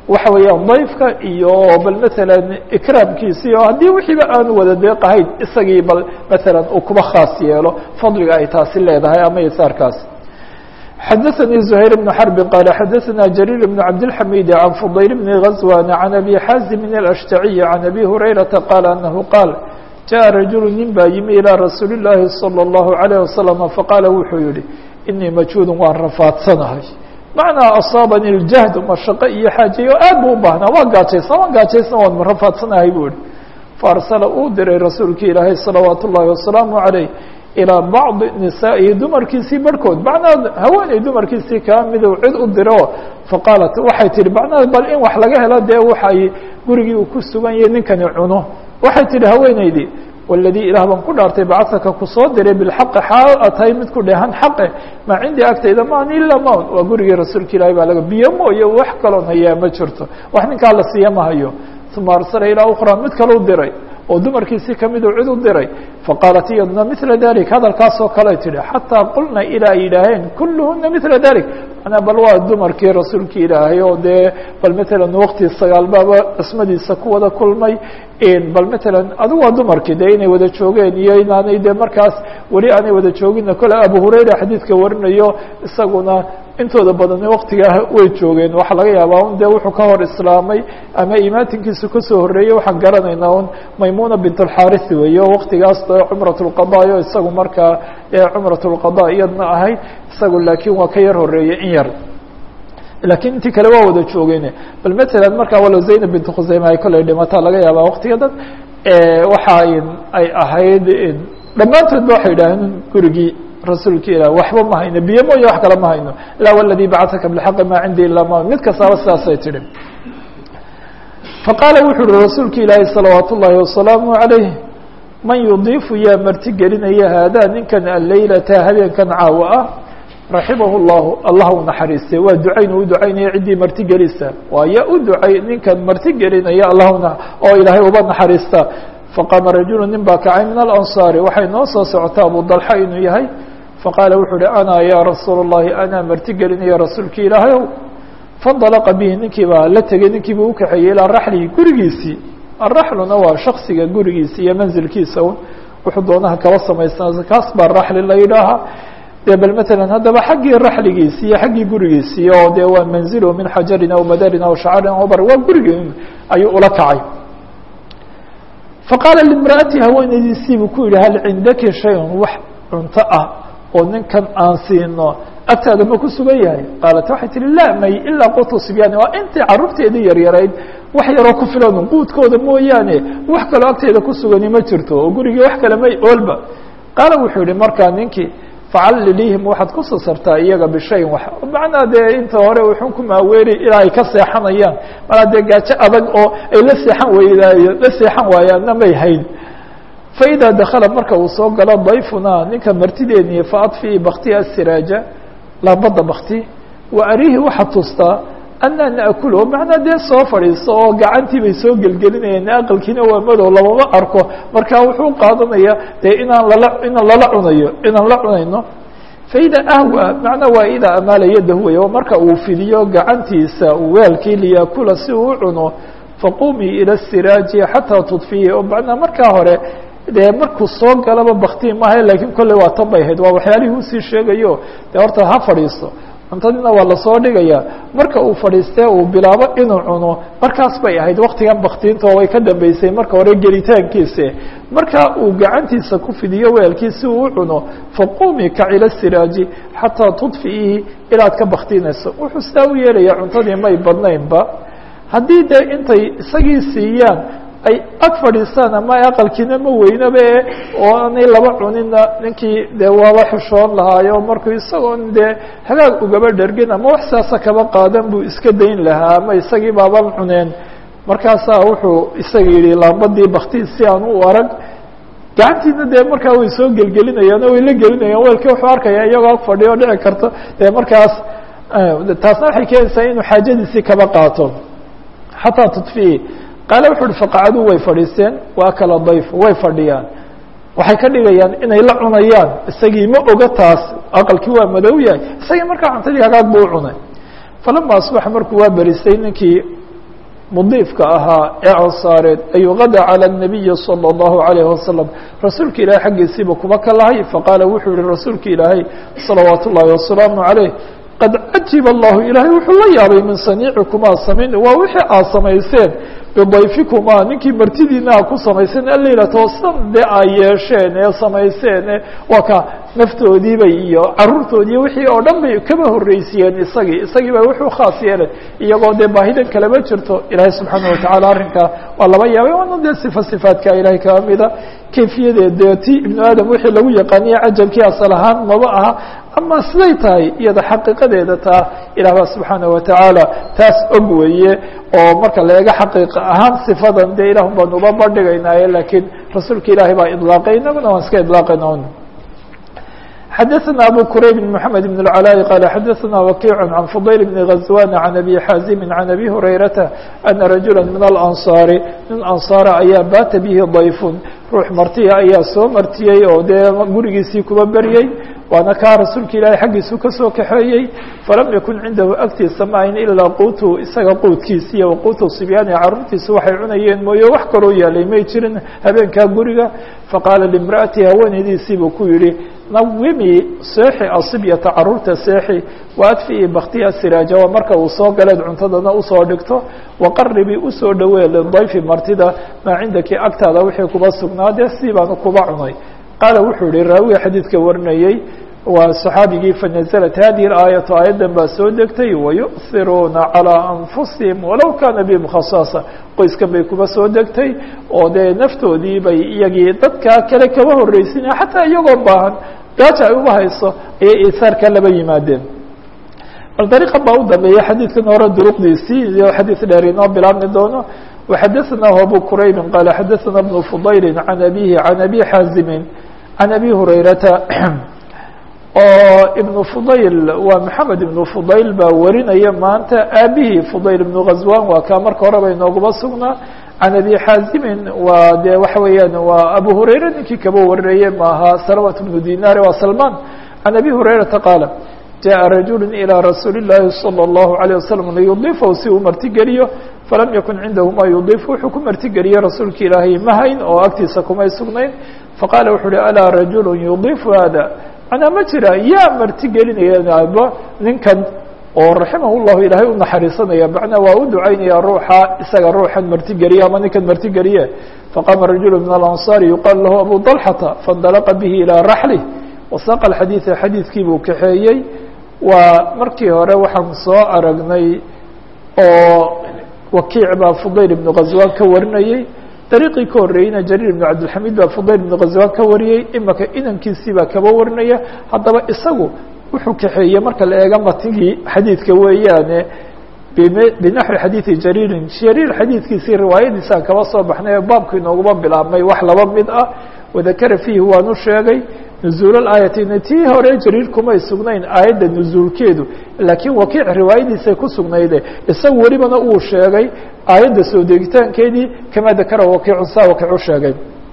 [SPEAKER 1] waxa weeyaan dayfka iyo bal matalan ikraamkiisii oo haddii wixiiba aanu wada deeqahayn isagii bal matalan uu kuba khaas yeelo fadliga ay taasi leedahay ama isaarkaas xadaثnي زhayر بن حرب qال xadaثna جرير بن cabdالحميد عن فضyل بن غزوان عن أbي xازم الأشhتعي عن أbي هريرةa qال أنه qاaل جaء رaجuل nin baa yimi ilىa رasuuل اللahi صلى الله عليه وسلم faqاala wuxuu yihi إنii majهuud waan rafaadsanahay macnaa asaabani اljahd mashaqo iyo xaajeyo aad bu u baahnaa waan gaajaysan waan gaajaysan waan rafaadsanahay buu yihi faarsala uu diray rasuulki ilaahay salawaat ullaahi wasalaamu عaleyh ilىa bacضi nisaa'ihi dumarkiisii barhkood macnaa haweeney dumarkiisii kaa miduu cid u diro faqaalat waxay tihi macnaa bal in wax laga helo dee waxay gurigii uu ku sugan yahay ninkani cuno waxay tihi haweeneydii waladii ilaah baan ku dhaartay bacasaka kusoo diray bilxaqi xaal a tahay mid ku dheehan xaqe maa cindii agtayda maan ila mawn waa gurigii rasuulka ilaahi baa laga biyo mooye wax kaloon hayaa ma jirto wax ninkaa la siiya ma hayo uma arsala ilaa ukraa mid kalau diray oo dumarkiisii kamiduu cid u diray faqaalat iyaduna mila dalik hadalkaasoo kale tihi xataa qulna ilaa ay yidhaaheen kulluhuna mila dalik manaa bal waa dumarkii rasuulki ilaahay oo dee bal matalan waqti sagaalbaaba cismadiisa ku wada kulmay bal matalan adigu waa dumarkii dee inay wada joogeen iyo inaanay de markaas weli aanay wada joogina kole abu hurayra xadiidka warinayo isaguna intooda badani waktigaa way joogeen waxaa laga yaabaa un dee wuxuu ka hor islaamay ama imaatinkiisu kasoo horreeyey waxaan garanaynaa un maymuna bint alxarisi weeye o waktigaas dee cumrat lqada o isagu markaa cumrat lqada iyadna ahayd isagu laakiin waa ka yar horeeyey in yar lakiin intii kale waa wada joogeen bal matalan markaa walow zaynab bint khuseyme ay kolley dhimataa laga yaabaa waktigadan waxa ay ahayd dhammaantood ba waxay yidhaaheen gurigii rasuulka ilah waxba ma hayno biyo mooye wax kale ma hayno la wladي bacثaka bاxaqi ma cindi ila ma mid kastaaba sidaasay tihi faqaala wuxu uhi rasuulka ilaahi salawaat ullaahi wasalaamu عalayh man yudiifu yaa marti gelinaya haadaa ninkan alleylata habeenkan caawa ah raximah اllahu allah u naxariistay waa ducayn u ducaynaya ciddii marti gelisa waaya u ducay ninkan marti gelinaya allahna oo ilaahay uba naxariista faqaama rajulu nin baa kacay min alansaari waxay noo soo socotaa abu dalxa inuu yahay faqaala wuxuu uhi ana ya rasuula اllahi anaa marti gelinaya rasuulki ilaahayow fandalaqa bihi ninkii baa la tegey ninkii buu ukaxeeyey ilaa raxlihi gurigiisii araxluna waa shaksiga gurigiisi iyo manzilkiisa un wuxuu doonaha kaba samaystaa kaas baa raxli la yidhaahaa dee bal matalan haddaba xaggii raxligiisi iyo xaggii gurigiisii oo dee waa manzilu min xajarin aw madarin aw shacarin aw bar waa gurigii ayuu ula kacay faqaala limra'ati haweenaydiisii buu ku yidhi hal cindaki shayun wax cunto ah oo ninkan aan siino agtaada ma ku sugan yahay qaalat waxay tihi laa may ilaa qutu sibyaani waa intii carruurteedii yaryarayd wax yaroo ku filan quudkooda mooyaane wax kaloo agteeda ku sugani ma jirto oo gurigii wax kale may oolba qaala wuxuu yihi markaa ninkii facalliliihim waxaad ku sasartaa iyaga bishayin wax macnaa dee inta hore wuxun ku maaweeri ilaa ay ka seexanayaan malaa dee gaajo adag oo ay la seexan weydaayo la seexan waayaanna may hayn faidaa dakala marka uu soo galo dayfunaa ninka martideeniye faadfii baktiha siraaja laambada bakti wa arihi waxaad tustaa anaa naakulu macnaa dee soo fadhiiso oo gacantii bay soo gelgelinayeen aqalkiina waa madow lamama arko marka wuxuu qaadanaya dee inaan lala inaan lala cunayo inaan la cunayno faida ahwa macnaa waa idaa amaala yadahu wey oo marka uu fidiyo gacantiisa weelkii liyaakula si uu u cuno faqumii ila siraaji xataa tudfiyi oo macnaa markaa hore dee markuu soo galaba bakti maaha lakiin kolley waa tan bay ahayd waa waxyaalihii usii sheegayo dee horta ha fadhiisto cuntadina waa lasoo dhigaya marka uu fadhiistee uu bilaabo inuu cuno markaas bay ahayd waktigan baktiinta oo way ka dambeysay marka hore gelitaankiisa marka uu gacantiisa ku fidiyo weelkii si uu u cuno faqumi kacila siraaji xataa tudfiihi ilaad ka baktinayso wuxuu sidaa u yeelaya cuntadii may badnaynba haddii dee intay isagii siiyaan ay ag fadhiistaan ama aqalkiina ma weynaba e oo aanay laba cunina ninkii dee waaba xushoon lahaayo markuu isagoon dee hagaag ugaba dhergin ama wax saasa kaba qaadan buu iska dayn lahaa ama isagii baaban cuneen markaasaa wuxuu isaga yidhi laambadii bakti si aan u arag gacantiina dee markaa way soo gelgelinayaan o way la gelinayaan weelkii wuxuu arkaya iyagoo ag fadhiyo dhici karto dee markaas taasna waxay keenaysaa inuu xaajadiisii kaba qaato xataa tudfiyi qaale wuxu uhi faqacaduu way fadhiisteen waa kala dayf way fadhiyaan waxay ka dhigayaan inay la cunayaan isagii ma oga taas aqalkii waa madow yahay isagii markaa cuntadii hagaag buu u cunay falama asbaxa markuu waa berisay ninkii mudiifka ahaa ee ansaareed ayuu gada calى الnabiyi salى الlahu عalayه wasalam rasuulka ilaahay xaggiisiiba kuba ka lahay faqaala wuxuu yihi rasuulka ilaahay salawaat ullahi wasalaamu عaleyh qad cajib allahu ilaahay wuxuu la yaabay min saniicikumaa samayn waa wixii aad samayseen bidayfikumaa ninkii martidiina a ku samayseen aleylato san dee ay yeesheen ee samayseen ee waa ka naftoodiibay iyo caruurtoodiiyo wixii oo dhan bay kaba horreysiiyeen isagii isagii ba wuxuu khaas yeelay iyagoo dee baahidan kalama jirto ilaahay subxaana watacaala arrinkaa waa laba yaabay waana dee sifa sifaadka ilahay kaba mida kayfiyadeed dee ti ibnu aadam wixii lagu yaqaaniye cajabkii asal ahaan maba aha ama siday tahay iyada xaqiiqadeeda taa ilah baa subxaana watacaala taas og weeye oo marka la eego xaqiiqa ahaan sifadan dee ilah baan uba bandhigaynaaye laakiin rasuulka ilaahay baa idlaaqay inaguna waan iska idlaaqayna xadaثna abu kurayb mحamed بن العلاء qال xadaثna وkiع عan فضayl بن غزوان عan أbي xاazim عan أbي هurayرaةa أna رaجuلا min الأnصاar nin anصاara ayaa baata bihi ضayf ruux martiya ayaa soo martiyey oo dee gurigiisii kuba beryey waana kaa rasuulka ilaahay xaggiisu kasoo kaxeeyey falam yakun cindahu agtiisa ma ayn ilaa quutu isaga quudkiisa iyo waquutu sibyaani caruurtiisa waxay cunayeen mooye wax kaloo yaalay may jirin habeenkaa guriga faqaala limra'ati haweenaydiisiibuu ku yihi nawimi seexi asibyata caruurta seexi waadfi'i baktiya siraaja waa marka uu soo galeed cuntadana usoo dhigto waqaribii usoo dhowee lidayfi martida maa cindaki agtaada wixii kuba sugnaadee sii baanu kuba cunay qaala wuxuu yihi raawiga xadiidka warinayey waa صaxaabigii fanaزlat hadihi اaayatu aayaddan baa soo degtay wayuhiruuna calىa anfusihim walow kaana bihim khasaasa qoyskan bay kuba soo degtay oo dee naftoodii bay iyagii dadkaa kale kaba horreysinaya xataa iyagoo baahan gaaja ay uba hayso ayay isaarka laba yimaadeen bal dariiqa baa u dambeeya xadiidkan hore duruqdiisii iyo xadiid dheer inoo bilaabmi doono وxadaثnahu abu quraybi qaala xadaثna بن fضayli عan abihi عan abi xaazimi عan abi hurayrata oo ibnu fudayl waa maxamed ibnu fudayl baa warinaya maanta aabihii fudayl ibnu ghazwan waa kaa marka horeba inooguma sugnaa can abi xaazimin waa de waxa weeyaan waa abu hurayra ninkii kaba warinaye maaha salawat bnu dinaar waa salman can abi hurayrata qaala jaءa rajulu ilى rasuuli الlahi salى الlahu عalيه waslm liyudifahu si uu martigeliyo falam yakun cindahu ma yudiif wuxuu ku martigeliyey rasuulka ilaahay ma hayn oo agtiisa kumay sugnayn faqaala wuxuu uhi alaa rajulu yudifu hada manaa ma jira yaa martigelinaya ninkan oo raximah llahu ilaahay u naxariisanaya macnaa waa u ducaynaya ruuxa isaga ruuxan martigeliye ama ninkan martigeliye faqama rajulu min alanصaari yuqaal lahu abu طalxata faاndalaqa bihi ilىa raxlih wasaaqa xadiiثa xadiidkii buu kaxeeyey waa markii hore waxaan soo aragnay oo wakiic baa fudayl ibnu ghazwan ka warinayey dariiqii ka horreeyeyna jariir ibnu cabdilxamiid baa fudayl ibnu ghazwan ka wariyey imaka inankiisii baa kaba warinaya haddaba isagu wuxuu kaxeeyey marka la eega matigii xadiidka weeyaane binaxwi xadiidi jariirin jariir xadiidkiisii riwaayadiisaan kaba soo baxnay oo baabku inooguma bilaabmay wax laba mid ah wadakara fiihi waanu sheegay nuzuul aayatayna tii hore jariir kumay sugnayn aayadda nuzuulkeedu laakiin wakiic riwaayadiisay ku sugnayde isagu welibana uu sheegay aayadda soo degitaankeedii kama dakara wakiicu saa wakiic u sheegay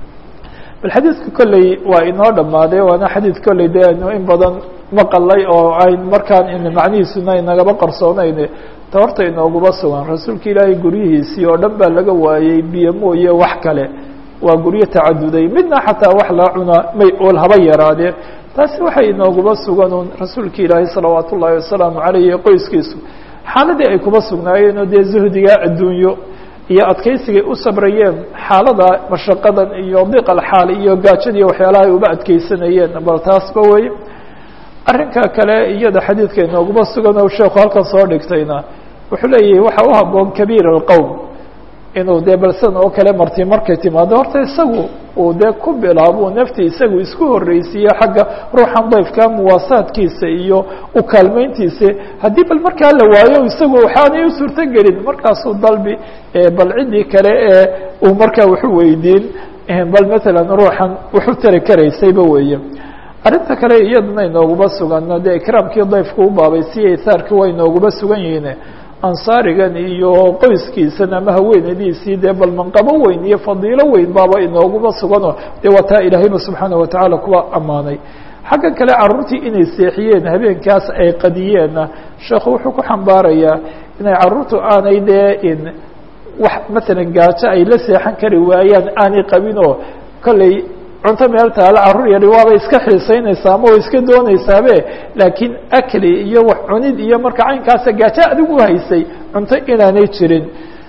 [SPEAKER 1] bal xadiidka kolley waa inoo dhammaaday waana xadiid kolley de aynu in badan maqalay oo ayn markaan in macnihiisuna inagaba qarsoonayne ta horta inooguma sugan rasuulka ilaahay guryihiisii oo dhan baa laga waayey biyo mooye wax kale waa guryo tacaduday midna xataa wax la cuna may ool haba yaraadee taasi waxay inooguma sugan un rasuulka ilaahay salawaat ullaahi wasalaamu caleyh iyo qoyskiisu xaaladii ay kuma sugnaayeenoo dee zuhdiga adduunyo iyo adkeysigay u sabrayeen xaalada mashaqadan iyo diqal xaal iyo gaajada iyo waxyaalaha ay uba adkeysanayeen bal taasba wey arrinka kale iyada xadiidka inooguma sugan oo sheekhu halkan soo dhigtayna wuxuu leeyahay waxa u haboon kabiir alqowm inuu dee balsan oo kale marti markay timaado horta isagu uu dee ku bilaabo nafti isagu isku horreysiiyo xagga ruuxan dayfka muwaasaadkiisa iyo u kaalmeyntiisa haddii bal markaa la waayo isagu waxaanay u suurto gelin markaasuu dalbi bal ciddii kale ee uu markaa waxu weydiin bal matalan ruuxan waxu tari karaysayba weeye arrinta kale iyadana inooguma sugan dee ikraamkii dayfka u baabaysiya isaarki waa inooguma sugan yihiin ansaarigan iyo qoyskiisan ama haweenadiisii dee bal manqabo weyn iyo fadiilo weyn baaba inooguma suganoo dee waa taa ilaahayba subxaana watacaala kuwa ammaanay xagga kale caruurtii inay seexiyeen habeenkaas ay qadiyeenna sheekhu wuxuu ku xambaarayaa inay caruurtu aanay dee in wax maalan gaajo ay la seexan kari waayaan aanay qabin oo kolley cunto meel taalo carruur yari waabay iska xiisaynaysaa ama way iska doonaysaabe laakiin akli iyo wax cunid iyo marka caynkaasa gaajo adigu haysay cunto inaanay jirin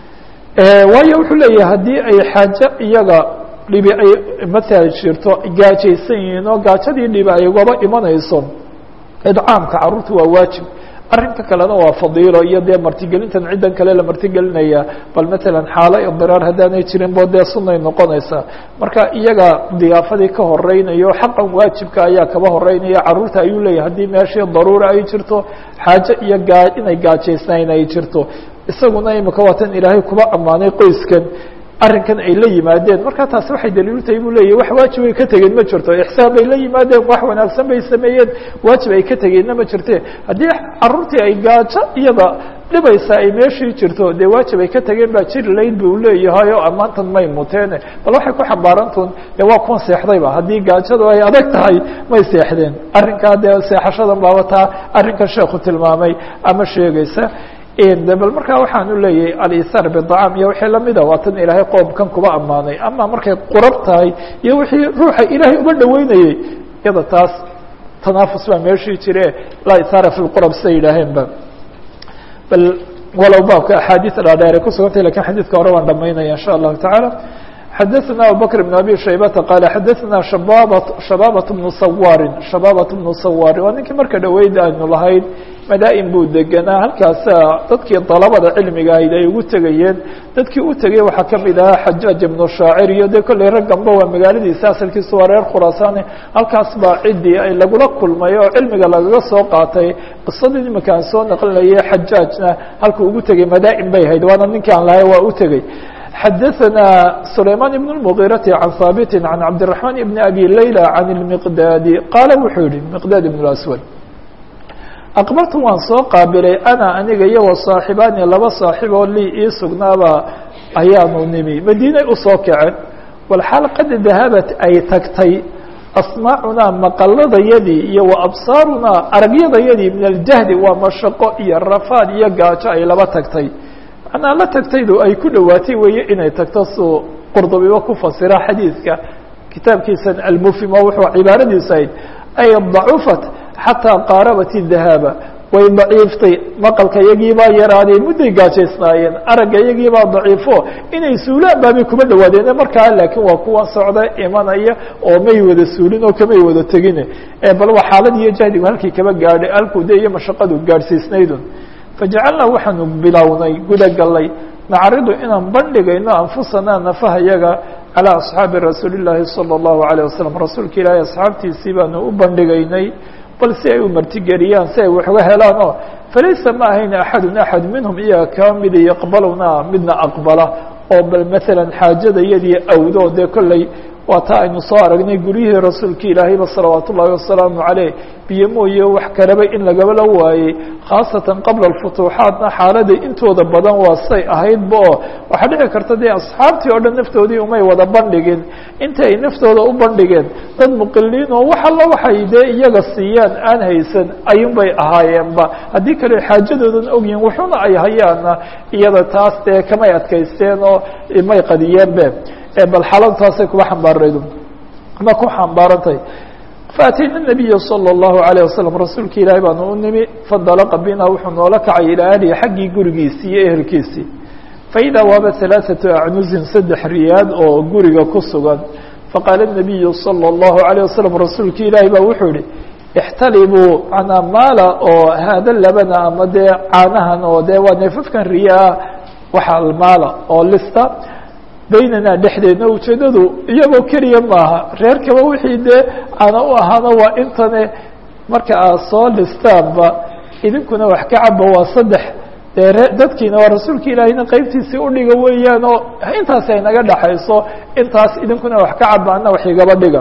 [SPEAKER 1] waayo wuxuu leeyahay haddii ay xaajo iyaga dhibi ay matala jirto gaajaysan yihiin oo gaajadii dhibi ay ugaba imanayso idcaamka carruurta waa waajib arrinka kalena waa fadiilo iyo dee martigelintan ciddan kale la martigelinaya bal matalan xaalo idiraar haddaanay jirin bo dee sunay noqonaysaa marka iyaga diyaafadii ka horeynayo xaqan waajibka ayaa kaba horeynaya carruurta ayuu leeyahay haddii meeshii daruura ay jirto xaajo iyo gaa inay gaajaysnayn ay jirto isaguna imika waatan ilaahay kuba ammaanay qoyskan arrinkan ay la yimaadeen marka taasi waxay daliilu tahay buu leeyahy wax waajib ay ka tegeen ma jirto ixsaan bay la yimaadeen wax wanaagsan bay sameeyeen waajib ay ka tegeenna ma jirte haddii carruurtii ay gaajo iyada dhibaysa ay meeshii jirto dee waajib ay ka tegeen baa jiri layd buu leeyahay oo ammaantan may muteene bal waxay ku xambaarantuun dee waa kuwan seexdayba haddii gaajadu ay adag tahay may seexdeen arrinkaa dee seexashadan baaba taa arrinkan sheekhu tilmaamay ama sheegaysa bal markaa waxaan u leeyahay alisaar bidacaam iyo wixii lamida waa tan ilaahay qoomkan kuba ammaanay ama markay qurab tahay iyo wixii ruuxa ilaahay uga dhaweynayey iyada taas tanaafus baa meeshii jire laa isaara fi lqurab siday yidhaaheenba bal walow baabka axaadiis dhaadheer ay kusugantay lakin xadiidka hore waan dhamaynaya insha allahu tacaala xadaثna abubakr بn abi shaybata qaala xadaثna shababat shababat bnu sawaarin shababat bnu sawaari waa ninkii marka dhaweyd aynu lahayd madaa'in buu deganaa halkaasa dadkii dalabada cilmiga ahayd ay ugu tegayeen dadkii u tegay waxaa kamid ahaa xajaaj ibnu shaacir iyo dee kolley ragganba waa magaaladiisa asalkiisu waa reer khuraasaane halkaas baa ciddii ay lagula kulmay oo cilmiga lagaga soo qaatay qisadii iminka aan soo naqlinayay xajaajna halkuu ugu tegay madaa'in bay ahayd waana ninkii aan lahay waa u tegey xadaثna سulayman بن المغيرة عan haaبt عan cabdالرحمن بن أbي laylى عan المqdاdi qaala wuxuu yihi مqdاd بن الأswad aqbaltu waan soo qaabilay ana aniga iyo وصaaxibaani laba saaxiiboo lii ii sugnaaba ayaanu nimi madiinay usoo kaceen walxaal qad dahabat ay tagtay asmaacunaa maqaladayadii iyo وabsaarunaa aragyadayadii min aljahdi waa mashaqo iyo rafaad iyo gaajo ay laba tagtay manaa la tagtaydu ay ku dhowaatay weeye inay tagto suu qurdubiba ku fasira xadiidka kitaabkiisan almufimo wuxuu cibaaradiisu ahayd ay dacufat xataa qaarabat dahaaba way daciiftay maqalka iyagiibaa yaraaday mudday gaajaysnaayeen aragga iyagiibaa daciifo inay suulaan baabay kuma dhawaadeene markaa laakiin waa kuwa socda imanaya oo may wada suulin oo kamay wada tegine bal waa xaalad iyo jahdigu halkii kaba gaadhay halkuu de iyo mashaqadu gaadhsiisnaydun fajacalnaa waxaanu bilownay guda gallay nacridu inaan bandhigayno anfusanaa nafaha yaga calىa asxaabi rasuuli llaahi salى اllahu عalيه wasalam rasuulka ilaahay asxaabtiisii baanu u bandhigaynay bal si ay u martigeliyaan si ay wax uga helaan oo falaysa ma ahayn axadun axad minhum iyaga kaa mida yaqbalunaa midna aqbala oo bal maala xaajada iyadii awdo dee kolley waa taa aynu soo aragnay guryihii rasuulka ilaahayba salawaat ullaahi wasalaamu caleyh biyo mooye wax kaleba in lagabala waayey khaasatan qabla alfutuuxaatna xaaladay intooda badan waa say ahaydba oo waxaa dhici karta dee asxaabtii oo dhan naftoodii umay wada bandhigin inta ay naftooda u bandhigeen dad muqiliin oo wax alla waxay dee iyaga siiyaan aan haysan ayunbay ahaayeenba haddii kale xaajadoodan ogyihin wuxuna ay hayaana iyada taas dee kamay adkaysteen oo may qadiyeenbe bal xaaladtaasay kuba xambaaraydu ma ku xambaarantahay faatayna nabiya salى اllahu عalيه wasalam rasuulka ilaahay baanu u nimi fandalaqa bina wuxuu noola kacay ilaa ahlihi xaggii gurigiisii iyo ehelkiisii faidaa waaba ثalaaثaةu acnuzin saddex riyaad oo guriga ku sugan faqaala الnabiyu salى اllahu عalيه wasalam rasuulka ilaahay baa wuxuu yihi ixtalibuu manaa maala oo haada labana ama dee caanahan oo dee waa neefafkan riyaa waxa maala oo lista baynanaa dhexdeedna ujeeddadu iyagoo keliya maaha reerkaba wixii dee ana u ahaana waa intane marka aad soo listaanba idinkuna wax ka caba waa saddex dee ree dadkiina waa rasuulka ilaahayna qeybtiisii udhiga weeyaan oo intaasi ay naga dhaxayso intaas idinkuna wax ka caba ana wax igaba dhiga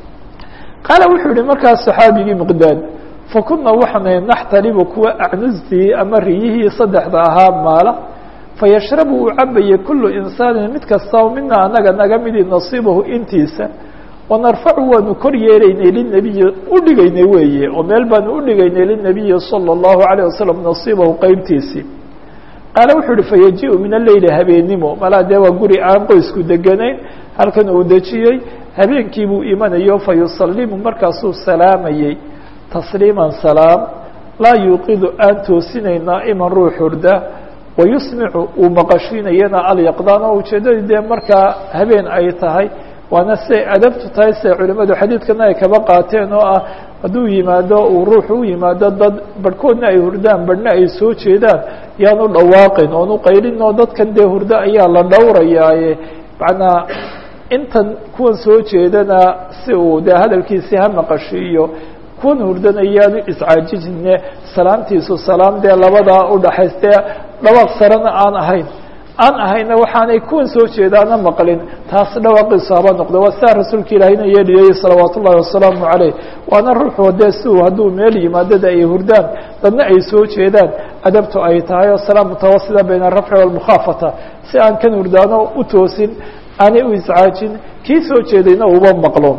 [SPEAKER 1] qaala wuxuu yihi markaas saxaabigii miqdaad fakuna waxaana naxtalibu kuwa acnustii ama riyihii saddexda ahaa maala fayashrabu uu cabayay kulu insaanin mid kastaba mina anaga naga midi nasiibahu intiisa wanarfacu waanu kor yeelaynay linabiyi udhigaynay weeye oo meel baanu udhigaynay linabiyi salى اllahu عalيه wasalam nasiibahu qeybtiisii qaale wuxuu uhi fayaji-u min aleyli habeenimo malaa dee waa guri aan qoysku deganayn halkan uu dejiyey habeenkii buu imanayo fayusalimu markaasuu salaamayey tasliiman salaam laa yuuqidu aan toosinayn naa'iman ruux hurda wayusmicu uu maqashiinayana alyaqdaan oo ujeeddadii dee markaa habeen ay tahay waana siay adabtu tahay siay culimmadu xadiidkana ay kaba qaateen oo ah hadduu yimaado uu ruuxu u yimaado dad barhkoodna ay hurdaan barhna ay soo jeedaan yaanu dhawaaqin oonu qaylin oo dadkan dee hurdo ayaa la dhowrayaaye macnaa intan kuwan soo jeedana si uu dee hadalkiisii ha maqashiiyo kuwan hurdana yaanu iscaajijine salaamtiisu salaam dee labadaa udhaxays dee dhawaaq sarena aan ahayn aan ahayna waxaanay kuwan soo jeedaana maqlin taas dhawaaqiisu haba noqdo waa sidaa rasuulka ilaahayna yeeliyey salawaat ullahi wasalaamu caleyh waana ruuxu dee si uu hadduu meel yimaadada ay hurdaan dadna ay soo jeedaan adabtu ay tahay oo salaam mutawasida bayna arafci walmukhaafata si aan kan hurdaano u toosin aanay u iscaajin kii soo jeedayna uba maqlo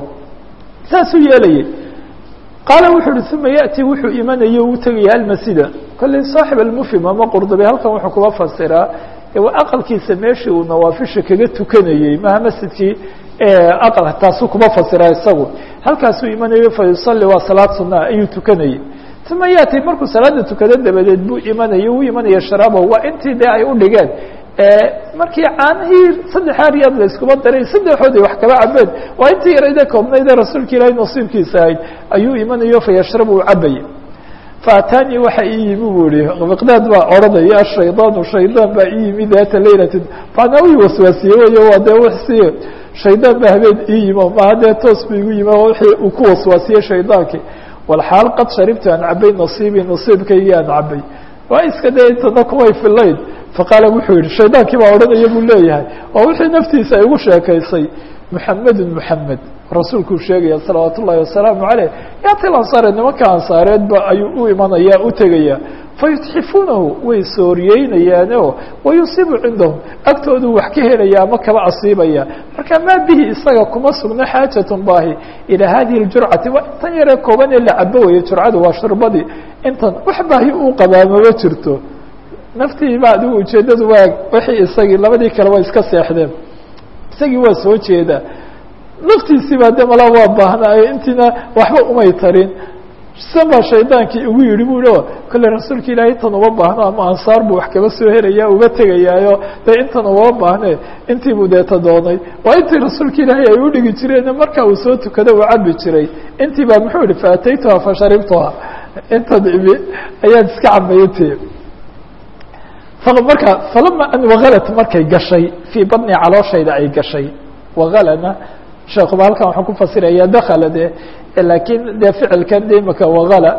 [SPEAKER 1] saasuu yeelayay qaala wuxuu uhi uma yaأti wuxuu imanayo u tegaya almasjida kolley saaxib almufhim ama qurdubi halkan wuxuu kuba fasiraa waa aqalkiisa meeshii uu nawaafisha kaga tukanayey maha masjidkii aqal taasuu kuma fasira isagu halkaasuu imanayo fayusali waa salaad sunaa ayuu tukanayey uma yaati markuu salaada tukado dabadeed buu imanayo uu imanaya sharaabo waa intii dee ay udhigeen markii caanihii saddexaa riyaad la iskuma daray saddexood ay wax kaba cabeen waa intii yarayde koobnayde rasuulka ilaahay nasiibkiisa ahayd ayuu imanayo fayashrabu uu cabaya faataanii waxa ii yimi buu ihi miqdaad baa odhanaya ashaydaanu shaydaan baa ii yimi daata laylatin maanaa ii waswaasiye wey waa dee wsi shaydaan baa habeen ii yimo maha dee toos bu igu yimi wixii uu ku waswaasiyey shaydaankii walxaal qad sharibtu aan cabay nasiibii nasiibkaygii aan cabay waa iska dee intana kumay filayn faqaala wuxuu yihi shaydaankii baa odhanaya buu leeyahay oo wixii naftiisa ay ugu sheekaysay muxamedun muxamed rasuulkuu sheegaya salawaat ullahi wasalaamu caleyh yaatil ansaare nimanka ansaareedba ayuu u imanaya u tegaya fayutxifuunahu way sooriyeynayaanoo wayusiibu cindahum agtooduu wax ka helaya ama kaba asiibaya marka maa bihi isaga kuma sugno xaajatun baahi ilaa hadihi ljurcati waa intan yaree kooban ee la cabo weye jurcadu waa shurbadii intan wax baahi uu qabaa mama jirto naftiiba adigu ujeeddadu waa wixii isagii labadii kale way iska seexdeen isagii waa soo jeeda naftiisii baa de malaa waa baahnaayo intiina waxba umay tarin san baa shaydaankii ugu yidhi bu i kolle rasuulka ilaahay intan uma baahno ama ansaar buu wax kaba soo helaya uga tegayaayo de intan uma baahne intii buu deeta doonay waa intii rasuulka ilaahay ay udhigi jireen marka uu soo tukado uu cabi jiray intii baa muxuu yihi faataytuha fasharibtuha intan imi ayaan iska cabayinti marka falama an wagalat markay gashay fii badni calooshayda ay gashay wagalana sheekuba halkan waxaan ku fasiraya dakala de laakiin dee ficilkan de imaka wagala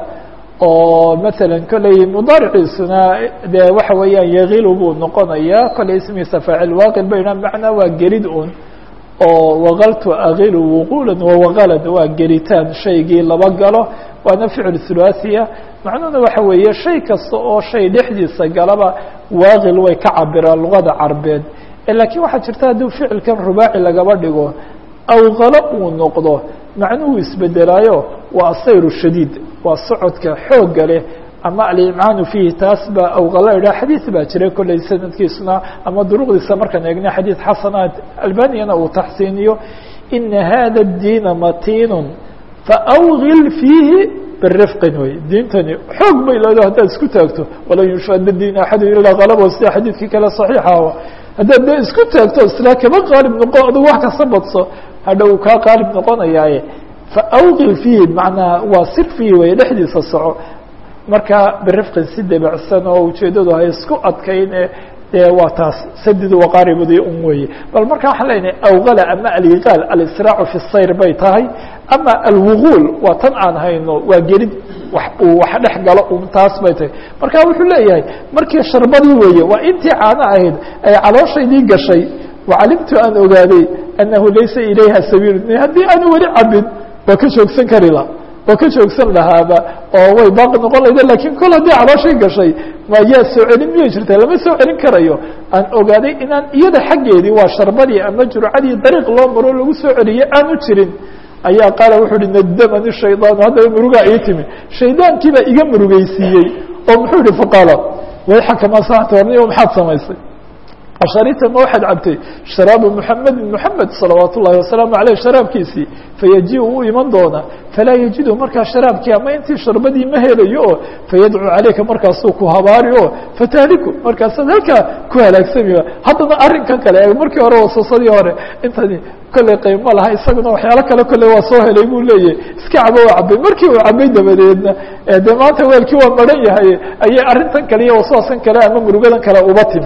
[SPEAKER 1] oo masalan kolley mudaariciisuna dee waxa weeyaan yagilu buu noqonaya kolley ismigiisa faacil waaqil bayna macnaa waa gelid un oo wagaltu agilu wuquula wawagalad waa gelitaan shaygii laba galo waana ficil thulaathiya macnuhuna waxa weeye shay kasta oo shay dhexdiisa galaba waaqil way ka cabiraan luqada carbeed laakiin waxaa jirta haddii ficilkan rubaaci lagaba dhigo awqalo uu noqdo macnuhu isbedelaayo waa asayru shadiid waa socodka xoogga leh ama alimcaanu fiihi taas baa awqalo idhaha xadiid baa jira kolley sanadkiisuna ama duruqdiisa markaan eegna xadiid xasanaad albaniyana uu taxsiiniyo ina hada الdiina matinun faawgil fiihi birifqin wey diintani xoog bay leedo haddaad isku taagto walan yushada diin axadu ilaa kalabo sida xadiidkii kale saxiixaha haddaad de isku taagto islaa kama qaalib noqo adug wax kasta badso hadha uu kaa qaalib noqonayaaye faawqil fiihi macnaa waa sir fiihi way dhexdiisa soco marka birifqin si debacsan oo ujeeddadu hay isku adkayne dee waa taas sadidu waqaaribudi un weeye bal marka waxaan leynahay awqala ama aliqaal alisraacu fi sayr bay tahay ama alwuquul waa tan aan hayno waa gelid wax uu wax dhex galo un taas bay tahay marka wuxuu leeyahay markii sharbadii weeye waa intii caano ahayd ay calooshaydii gashay wacalimtu aan ogaaday annahu laysa ilayha sabiil haddii aanu weli cabin waa ka joogsan kari la waa ka joogsan lahaaba oo way baaqi noqon lahayde lakin kol haddii calooshay gashay ma yaa soo celin miyay jirtaa lama soo celin karayo aan ogaaday inaan iyada xaggeedii waa sharbadii ama jurcadii dariiq loo maro lagu soo celiyey aanu jirin ayaa qaala wuxuu uhi nadamani shaydaanu haddaba murugaa ii timi shaydaankiibaa iga murugeysiiyey oo muxuu yihi faqaala wayxaka ma sanacta warniyo maxaad samaysay asharita ma waxaad cabtay sharaabu muxamedin muxamed salawaat ullahi wasalaamu aleyh sharaabkiisii fayaji-u u iman doona falaa yajidu markaa sharaabkii ama intii sharbadii ma helayo oo fayadcu caleyka markaasuu ku habaari oo fatahliku markaasaad halkaa ku halaagsami haddana arrinkan kale e markii hore wasasadii hore intani kolley qayb ma laha isaguna waxyaalo kale kolley waa soo helay buu leeyahy iska cabo waa cabay markii uu cabay dabadeedna dee maanta weelkii waa maran yahay ayay arrintan kale iyo waswaasan kale ama murugadan kale uba timi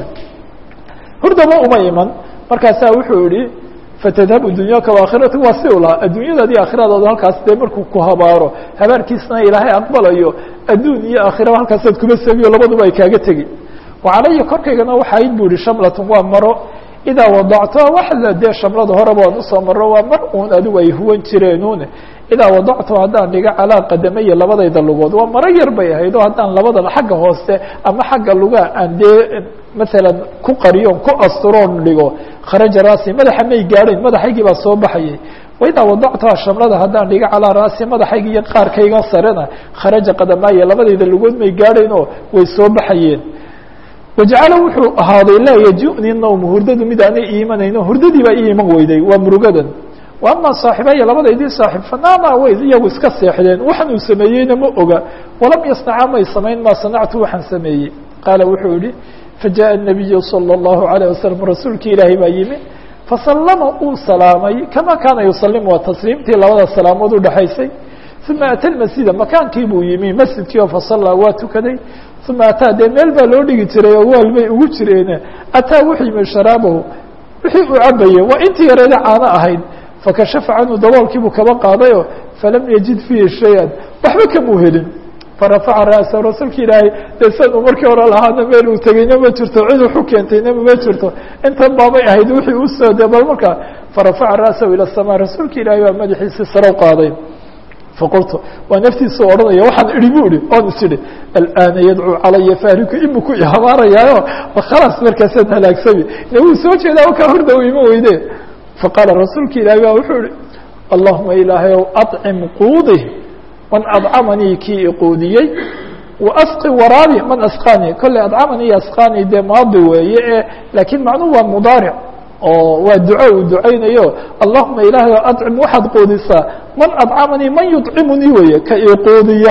[SPEAKER 1] hurdaba uma iman markaasaa wuxuu yihi fatadhabu dunyaaka waakhirata waa si u lahaa adduunyadaadi aakhiradaada halkaas dee markuu ku habaaro habaarkiisna ilaahay aqbalayo adduun iyo aakhiraba halkaasaad kuma sabiyo labaduba ay kaaga tegi wacalaya korkaygana waxayd bu ihi shamlatun waa maro idaa wadactoa waxla dee shamlada horeba waan usoo maro waa mar uun adigu ay huwan jireenuune idaa wadactu haddaan dhigo calaa qadamaya labadayda lugood waa maro yar bay ahayd oo haddaan labadaba xagga hoose ama xagga lugaa aan dee maalan ku qariyoon ku asturoon dhigo kharaja raasi madaxa may gaadhayn madaxaygii baa soo baxayay waidaa wadactuha shamlada haddaan dhigo calaa raasi madaxayga iyo qaarkayga sarena kharaja qadamaaya labadayda lugood may gaadhayn oo way soo baxayeen wajacala wuxuu ahaaday laa yaji-ni nawmu hurdadu mid aanay iimanayno hurdadii baa ii iman weyday waa murugadan wa ama saaxibaya labadaydii saaxib fanaama way iyagu iska seexdeen waxaan uu sameeyeyna ma oga walam yasnaca may samayn maa sanactu waxaan sameeyey qaala wuxuu yihi fajaءa الnabiyu salى الlahu عalيه wasalam rasuulkii ilaahay baa yimi fasallama uu salaamay kama kaana yusalimu waa tasliimtii labada salaamood udhexaysay uma ata masjida makaankii buu yimi masjidkii oo fasallaa waa tukaday uma ataa dee meel baa loo dhigi jiray oo waal bay ugu jireene ataa wuxuu yimi sharaabahu wixii uu cabayey waa intii yareeda caano ahayd fakashafa canhu daboolkiibuu kaba qaadayo falam yajid fiihi shay-an waxba kamuu helin farafaca ra'sa rasuulka ilaahay dee san uu markii hore lahaana meel uu tegeyna ma jirto cid wuxu keentayna ma jirto intan baabay ahayd wixii u soo de bal markaa farafaca ra'sahu ila asamaa rasuulka ilaahay baa madaxiisii sare u qaaday faqultu waa naftiisu odhanaya waxaan idhi bu ihi oon is idhi alana yadcuu calaya faariku imiku ihabaarayaayo khalaas markaasaan halaagsami ina wuu soo jeedaa kaa horda u ima weyde faqaala rasuulka ilaahi ba wuxuu ihi allahuma ilaahayow acim quudi man adcamanii kii iquudiyey waasqi waraabi man asqaanii kolley adcamanii asqaanii dee maadi weeye e laakiin macnuhu waa mudaaric oo waa duco uu ducaynayo allahuma ilaahayow acim waxaad quudisaa man adcamanii man yuطcimunii weeye ka iquudiya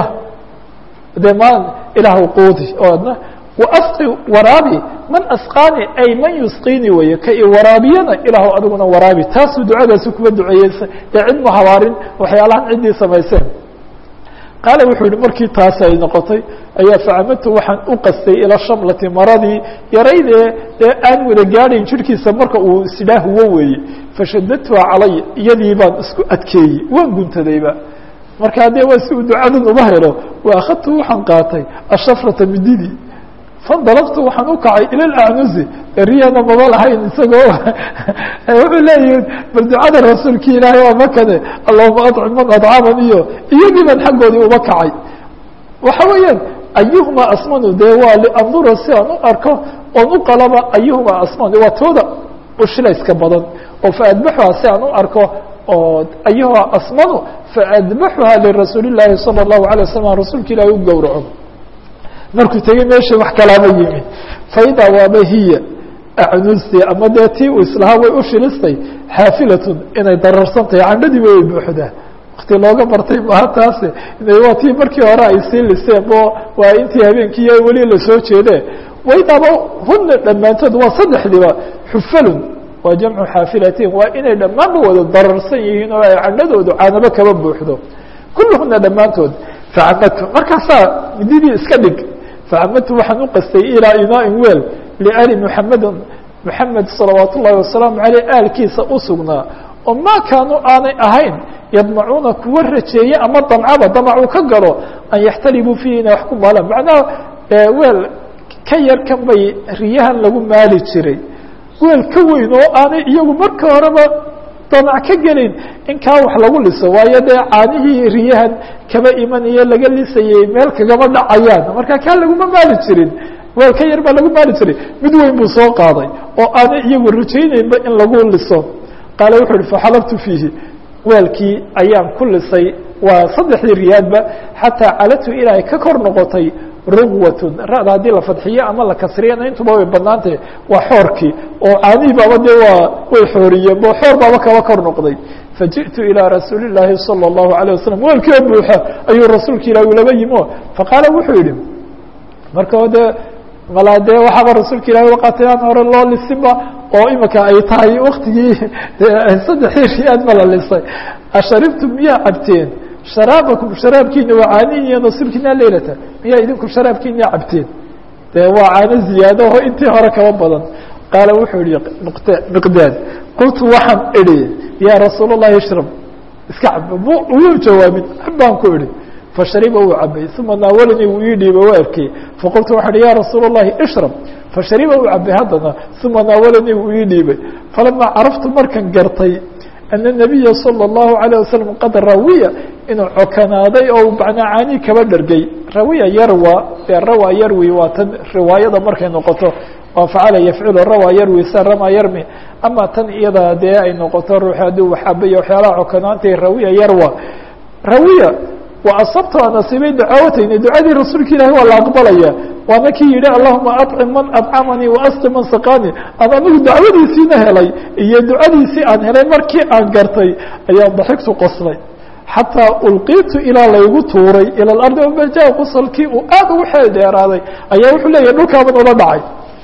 [SPEAKER 1] dee ma ilaahw quudi oo adna waasqi waraabi man asqaani ay man yusqiini weeye ka i waraabiyana ilaahw adiguna waraabi taasuu ducadaasi kuma duceeyeysa dee cid mu habaarin waxyaalahan ciddii samayseen qaala wuxuu yihi markii taas ay noqotay ayaa facamadtu waxaan u qastay ila shamlati maradii yaraydee dee aan wada gaadhayn jirhkiisa marka uu isidhaa huwo weeye fashadadtuha calaya iyadii baan isku adkeeyey waan guntadayba markaa dee waa si uu ducadan uma helo wa akhadtu waxaan qaatay ashafrata mididii fandalabtu waxaan u kacay ila acnusi riyana maba lahayn isagoo wuxuu leeyihi bal ducada rasuulki ilaahay waa makane allahuma acim man adcaman iyo iyagii baan xaggoodii uba kacay waxa weeyaan ayuhuma asmanu dee waa liandura si aan u arko oon u qalaba ayuhuma asmanu waa tooda ushilayska badan oo faadbaxuha si aan u arko oo ayuha asmanu faadbaxuha lirasuuli llaahi salى الlahu alay wasalam rasuulka ilahi u gowraco markuu tegey meesha wax kalaama yimi faidaa waaba hiya acnusti ama dee tii uu islahaa way u shilistay xaafilatun inay dararsan tahay candhadiiba way buuxdaa wakti looga bartay maha taase waa tii markii hore ay sii liseen bo waa intii habeenkii weli lasoo jeede waydaaba huna dhammaantood waa saddexdiiba xufalun waa jamcu xaafilatin waa inay dhammaanba wada dararsan yihiin oo ay candhadoodu caanabo kaba buuxdo kulluhuna dhammaantood facamadtu markaasaa mididii iska dhig facamadtu waxaan u qastay ilaa inaain weel liali muxamedin muxamed salawaat ullahi wasalaamu aleyh aalkiisa u sugnaa oo maa kaanuu aanay ahayn yadmacuuna kuwa rajeeye ama damcaba damacuu ka galo an yaxtalibuu fiihi inay wax ku maalaan macnaha weel ka yar kan bay riyahan lagu maali jiray weel ka weyn oo aanay iyagu marka horeba damac ka gelin in kaa wax lagu liso waayo dee caanihii riyahan kaba imanaye laga lisayey meel kagama dhacayaan marka kaa laguma maali jirin weel ka yar baa lagu maali jiray mid weyn buu soo qaaday oo aanay iyagu rajayneynba in lagu liso qaale wuxuu uhi faxalabtu fiihi weelkii ayaan ku lisay waa saddexdii riyaadba xataa calatu ilaa ay ka kor noqotay rugwatun ra'da haddii la fadxiyo ama la kasriyana intuba way banaantahy waa xoorkii oo caanihii baaba dee waa way xooriyeen bo xoor baaba kaba kor noqday fajiئtu ilىa rasuuli الlaahi salى الlahu عalيه wasalam weelkio buuxa ayuu rasuulka ilahi ulaba yimo faqaala wuxuu yihi marka dee malaa dee waxaaba rasuulka ilahi waqatay aan hore loo lisinba oo imika ay tahay waktigii saddexii riyaad ma la lisay asharibtum miyaa cabteen sharaabakum sharaabkiina waa caanihiiyo nasibkiina leylata miyaa idinku sharaabkiina cabteen dee waa caano ziyaado oo intii hore kaba badan qaala wuxuu yihi miqdaad qultu waxaan idhi yaa rasuul الlahi ishrab iska cab wuu jawaabin cab baan ku idhi fashariba wuu cabay uma naawalanii wuu ii dhiibay waa erkey faqultu waxaa ihi ya rasuul الlahi ishrab fashariba wuu cabay haddana uma naawalanii wuu ii dhiibay falamaa caraftu markan gartay ana الnabiya salى الlahu عalيه wasalam qad rawiya inuu cokanaaday oo macnaa caanii kaba dhergay rawiya yarwa dee rawa yarwi waa tan riwaayada markay noqoto waa facala yafculu rawa yarwi sa rama yarmi ama tan iyada dee ay noqoto ruuxi hadduu waxaabaya waxyaalaha cokanaantay rawiya yarwa rawiya waa asabta waa nasiibay ducaawatayni ducadii rasuulka ilahi waa la aqbalaya waana kii yihi allahuma acim man acamanii waasqi man saqani aan anigu dacwadiisiina helay iyo ducadiisii aan helay markii aan gartay ayaan daxigtu qoslay xataa ulqiitu ilaa laygu tuuray ila ardi obaja qosalkii uu aad ugu xeel dheeraaday ayaa wuxuu leeyahy dhulkaaban ula dhacay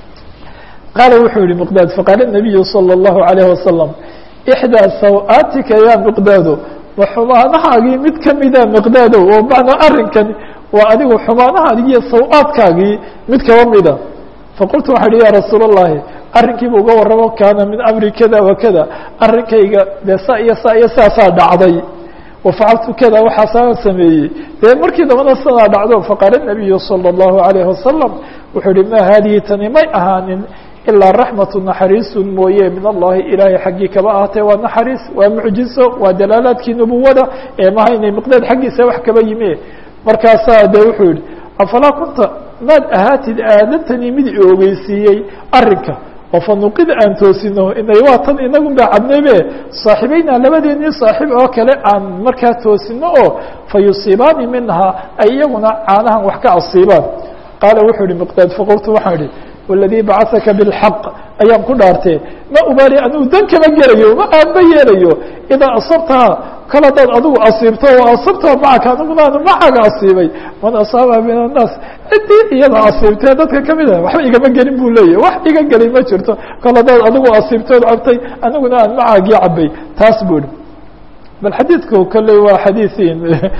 [SPEAKER 1] qaala wuxuu yihi miqdaad faqaala nabiyu salى الlahu عalayه wasalam ixdaa saw-aatika ya miqdaado wa xumaanahaagii mid kamida miqdaadow oo macnaa arrinkan waa adigu xumaanahaagi iyo saw-aadkaagii mid kaba mida faqultu waxaa ihi ya rasuul الlahi arrinkiiba uga warramo kaana min amri kada wa kada arrinkayga dee saa iyo saa iyo saasaa dhacday wafacaltu kada waxaasaa sameeyey dee markii dambana sidaa dhacdo faqaala nabiyu salى الlahu عalayه wasalam wuxuu yihi ma haadihi tani may ahaanin ilaa raxmatu naxariisun mooye min allahi ilaahay xaggii kaba ahaatee waa naxariis waa mucjizo waa dalaalaadkii nubuwada ee maha inay miqdaad xaggiisa wax kaba yimi markaasaa de wuxuu yihi afalaa kunta maad ahaatid aadatanii mid i ogeysiiyey arrinka oo fanuqida aan toosino inay waa tan inagun baa cabnaybe saaxiibeynaa labadeenii saaxiib oo kale aan markaa toosino oo fa yusiibaani minhaa ay iyaguna caanahan wax ka asiibaan qaala wuxuu ihi miqdaad faqultu waxaan idhi waladii bacasaka bilxaq ayaan ku dhaartee ma ubaali anigu dan kama gelayo ma aanba yeelayo idaa asabtaha kal hadaad adigu asiibto wa asabtaha macaka aniguna anu macaga asiibay man asaaba min annaas ciddii iyada asiibtee dadka kamid ah waxba igama gelin buu leeyahy wax iga gelay ma jirto kal hadaad adigu asiibtood cabtay aniguna aan macaagii cabay taas buu ihi bal xadiidku kolley waa xadiiin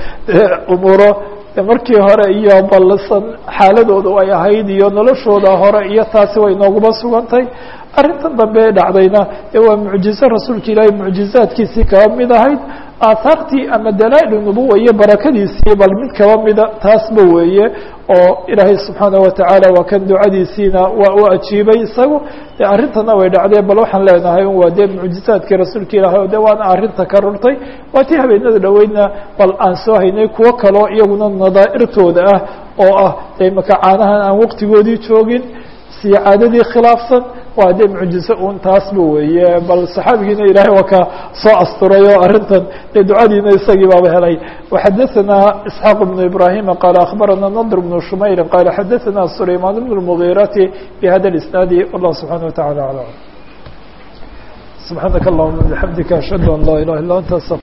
[SPEAKER 1] umuuro markii hore iyo balsan xaaladooda ay ahayd iyo noloshooda hore iyo taasi way nooguma sugantay arrintan dambe dhacdayna ee waa mucjizo rasuulka ilaahay mucjizaadkiisii kaba mid ahayd aahaartii ama dalaail nubuwa iyo barakadiisii bal mid kaba mida taasba weeye oo ilaahay subxaana watacaala waa kan ducadiisiina waa u ajiibay isagu de arrintana way dhacdeen bal waxaan leenahay waa dee mucjizaadkii rasuulka ilaahay de waana arrinta ka rurtay waa tii habeenada dhoweydna bal aan soo haynay kuwo kaloo iyaguna nadaa'irtooda ah oo ah de imaka caanahan aan waqtigoodii joogin siyo caadadii khilaafsan waa dee mucjizo un taasba weeye bal saxaabigiina ilaahay waa ka soo asturay oo arrintan dee ducadiina isagii baaba helay وxadaثna isxaaq بن ibrahima qaala akhbarana nadr بن shumayr qaala xadaثna sulayman بن الmغيrati bhada اisnaadi wallah subحanaه وataعalى aعlam subxaanaka اllahuma bxamdika ashhadu an laa ilaha illa anta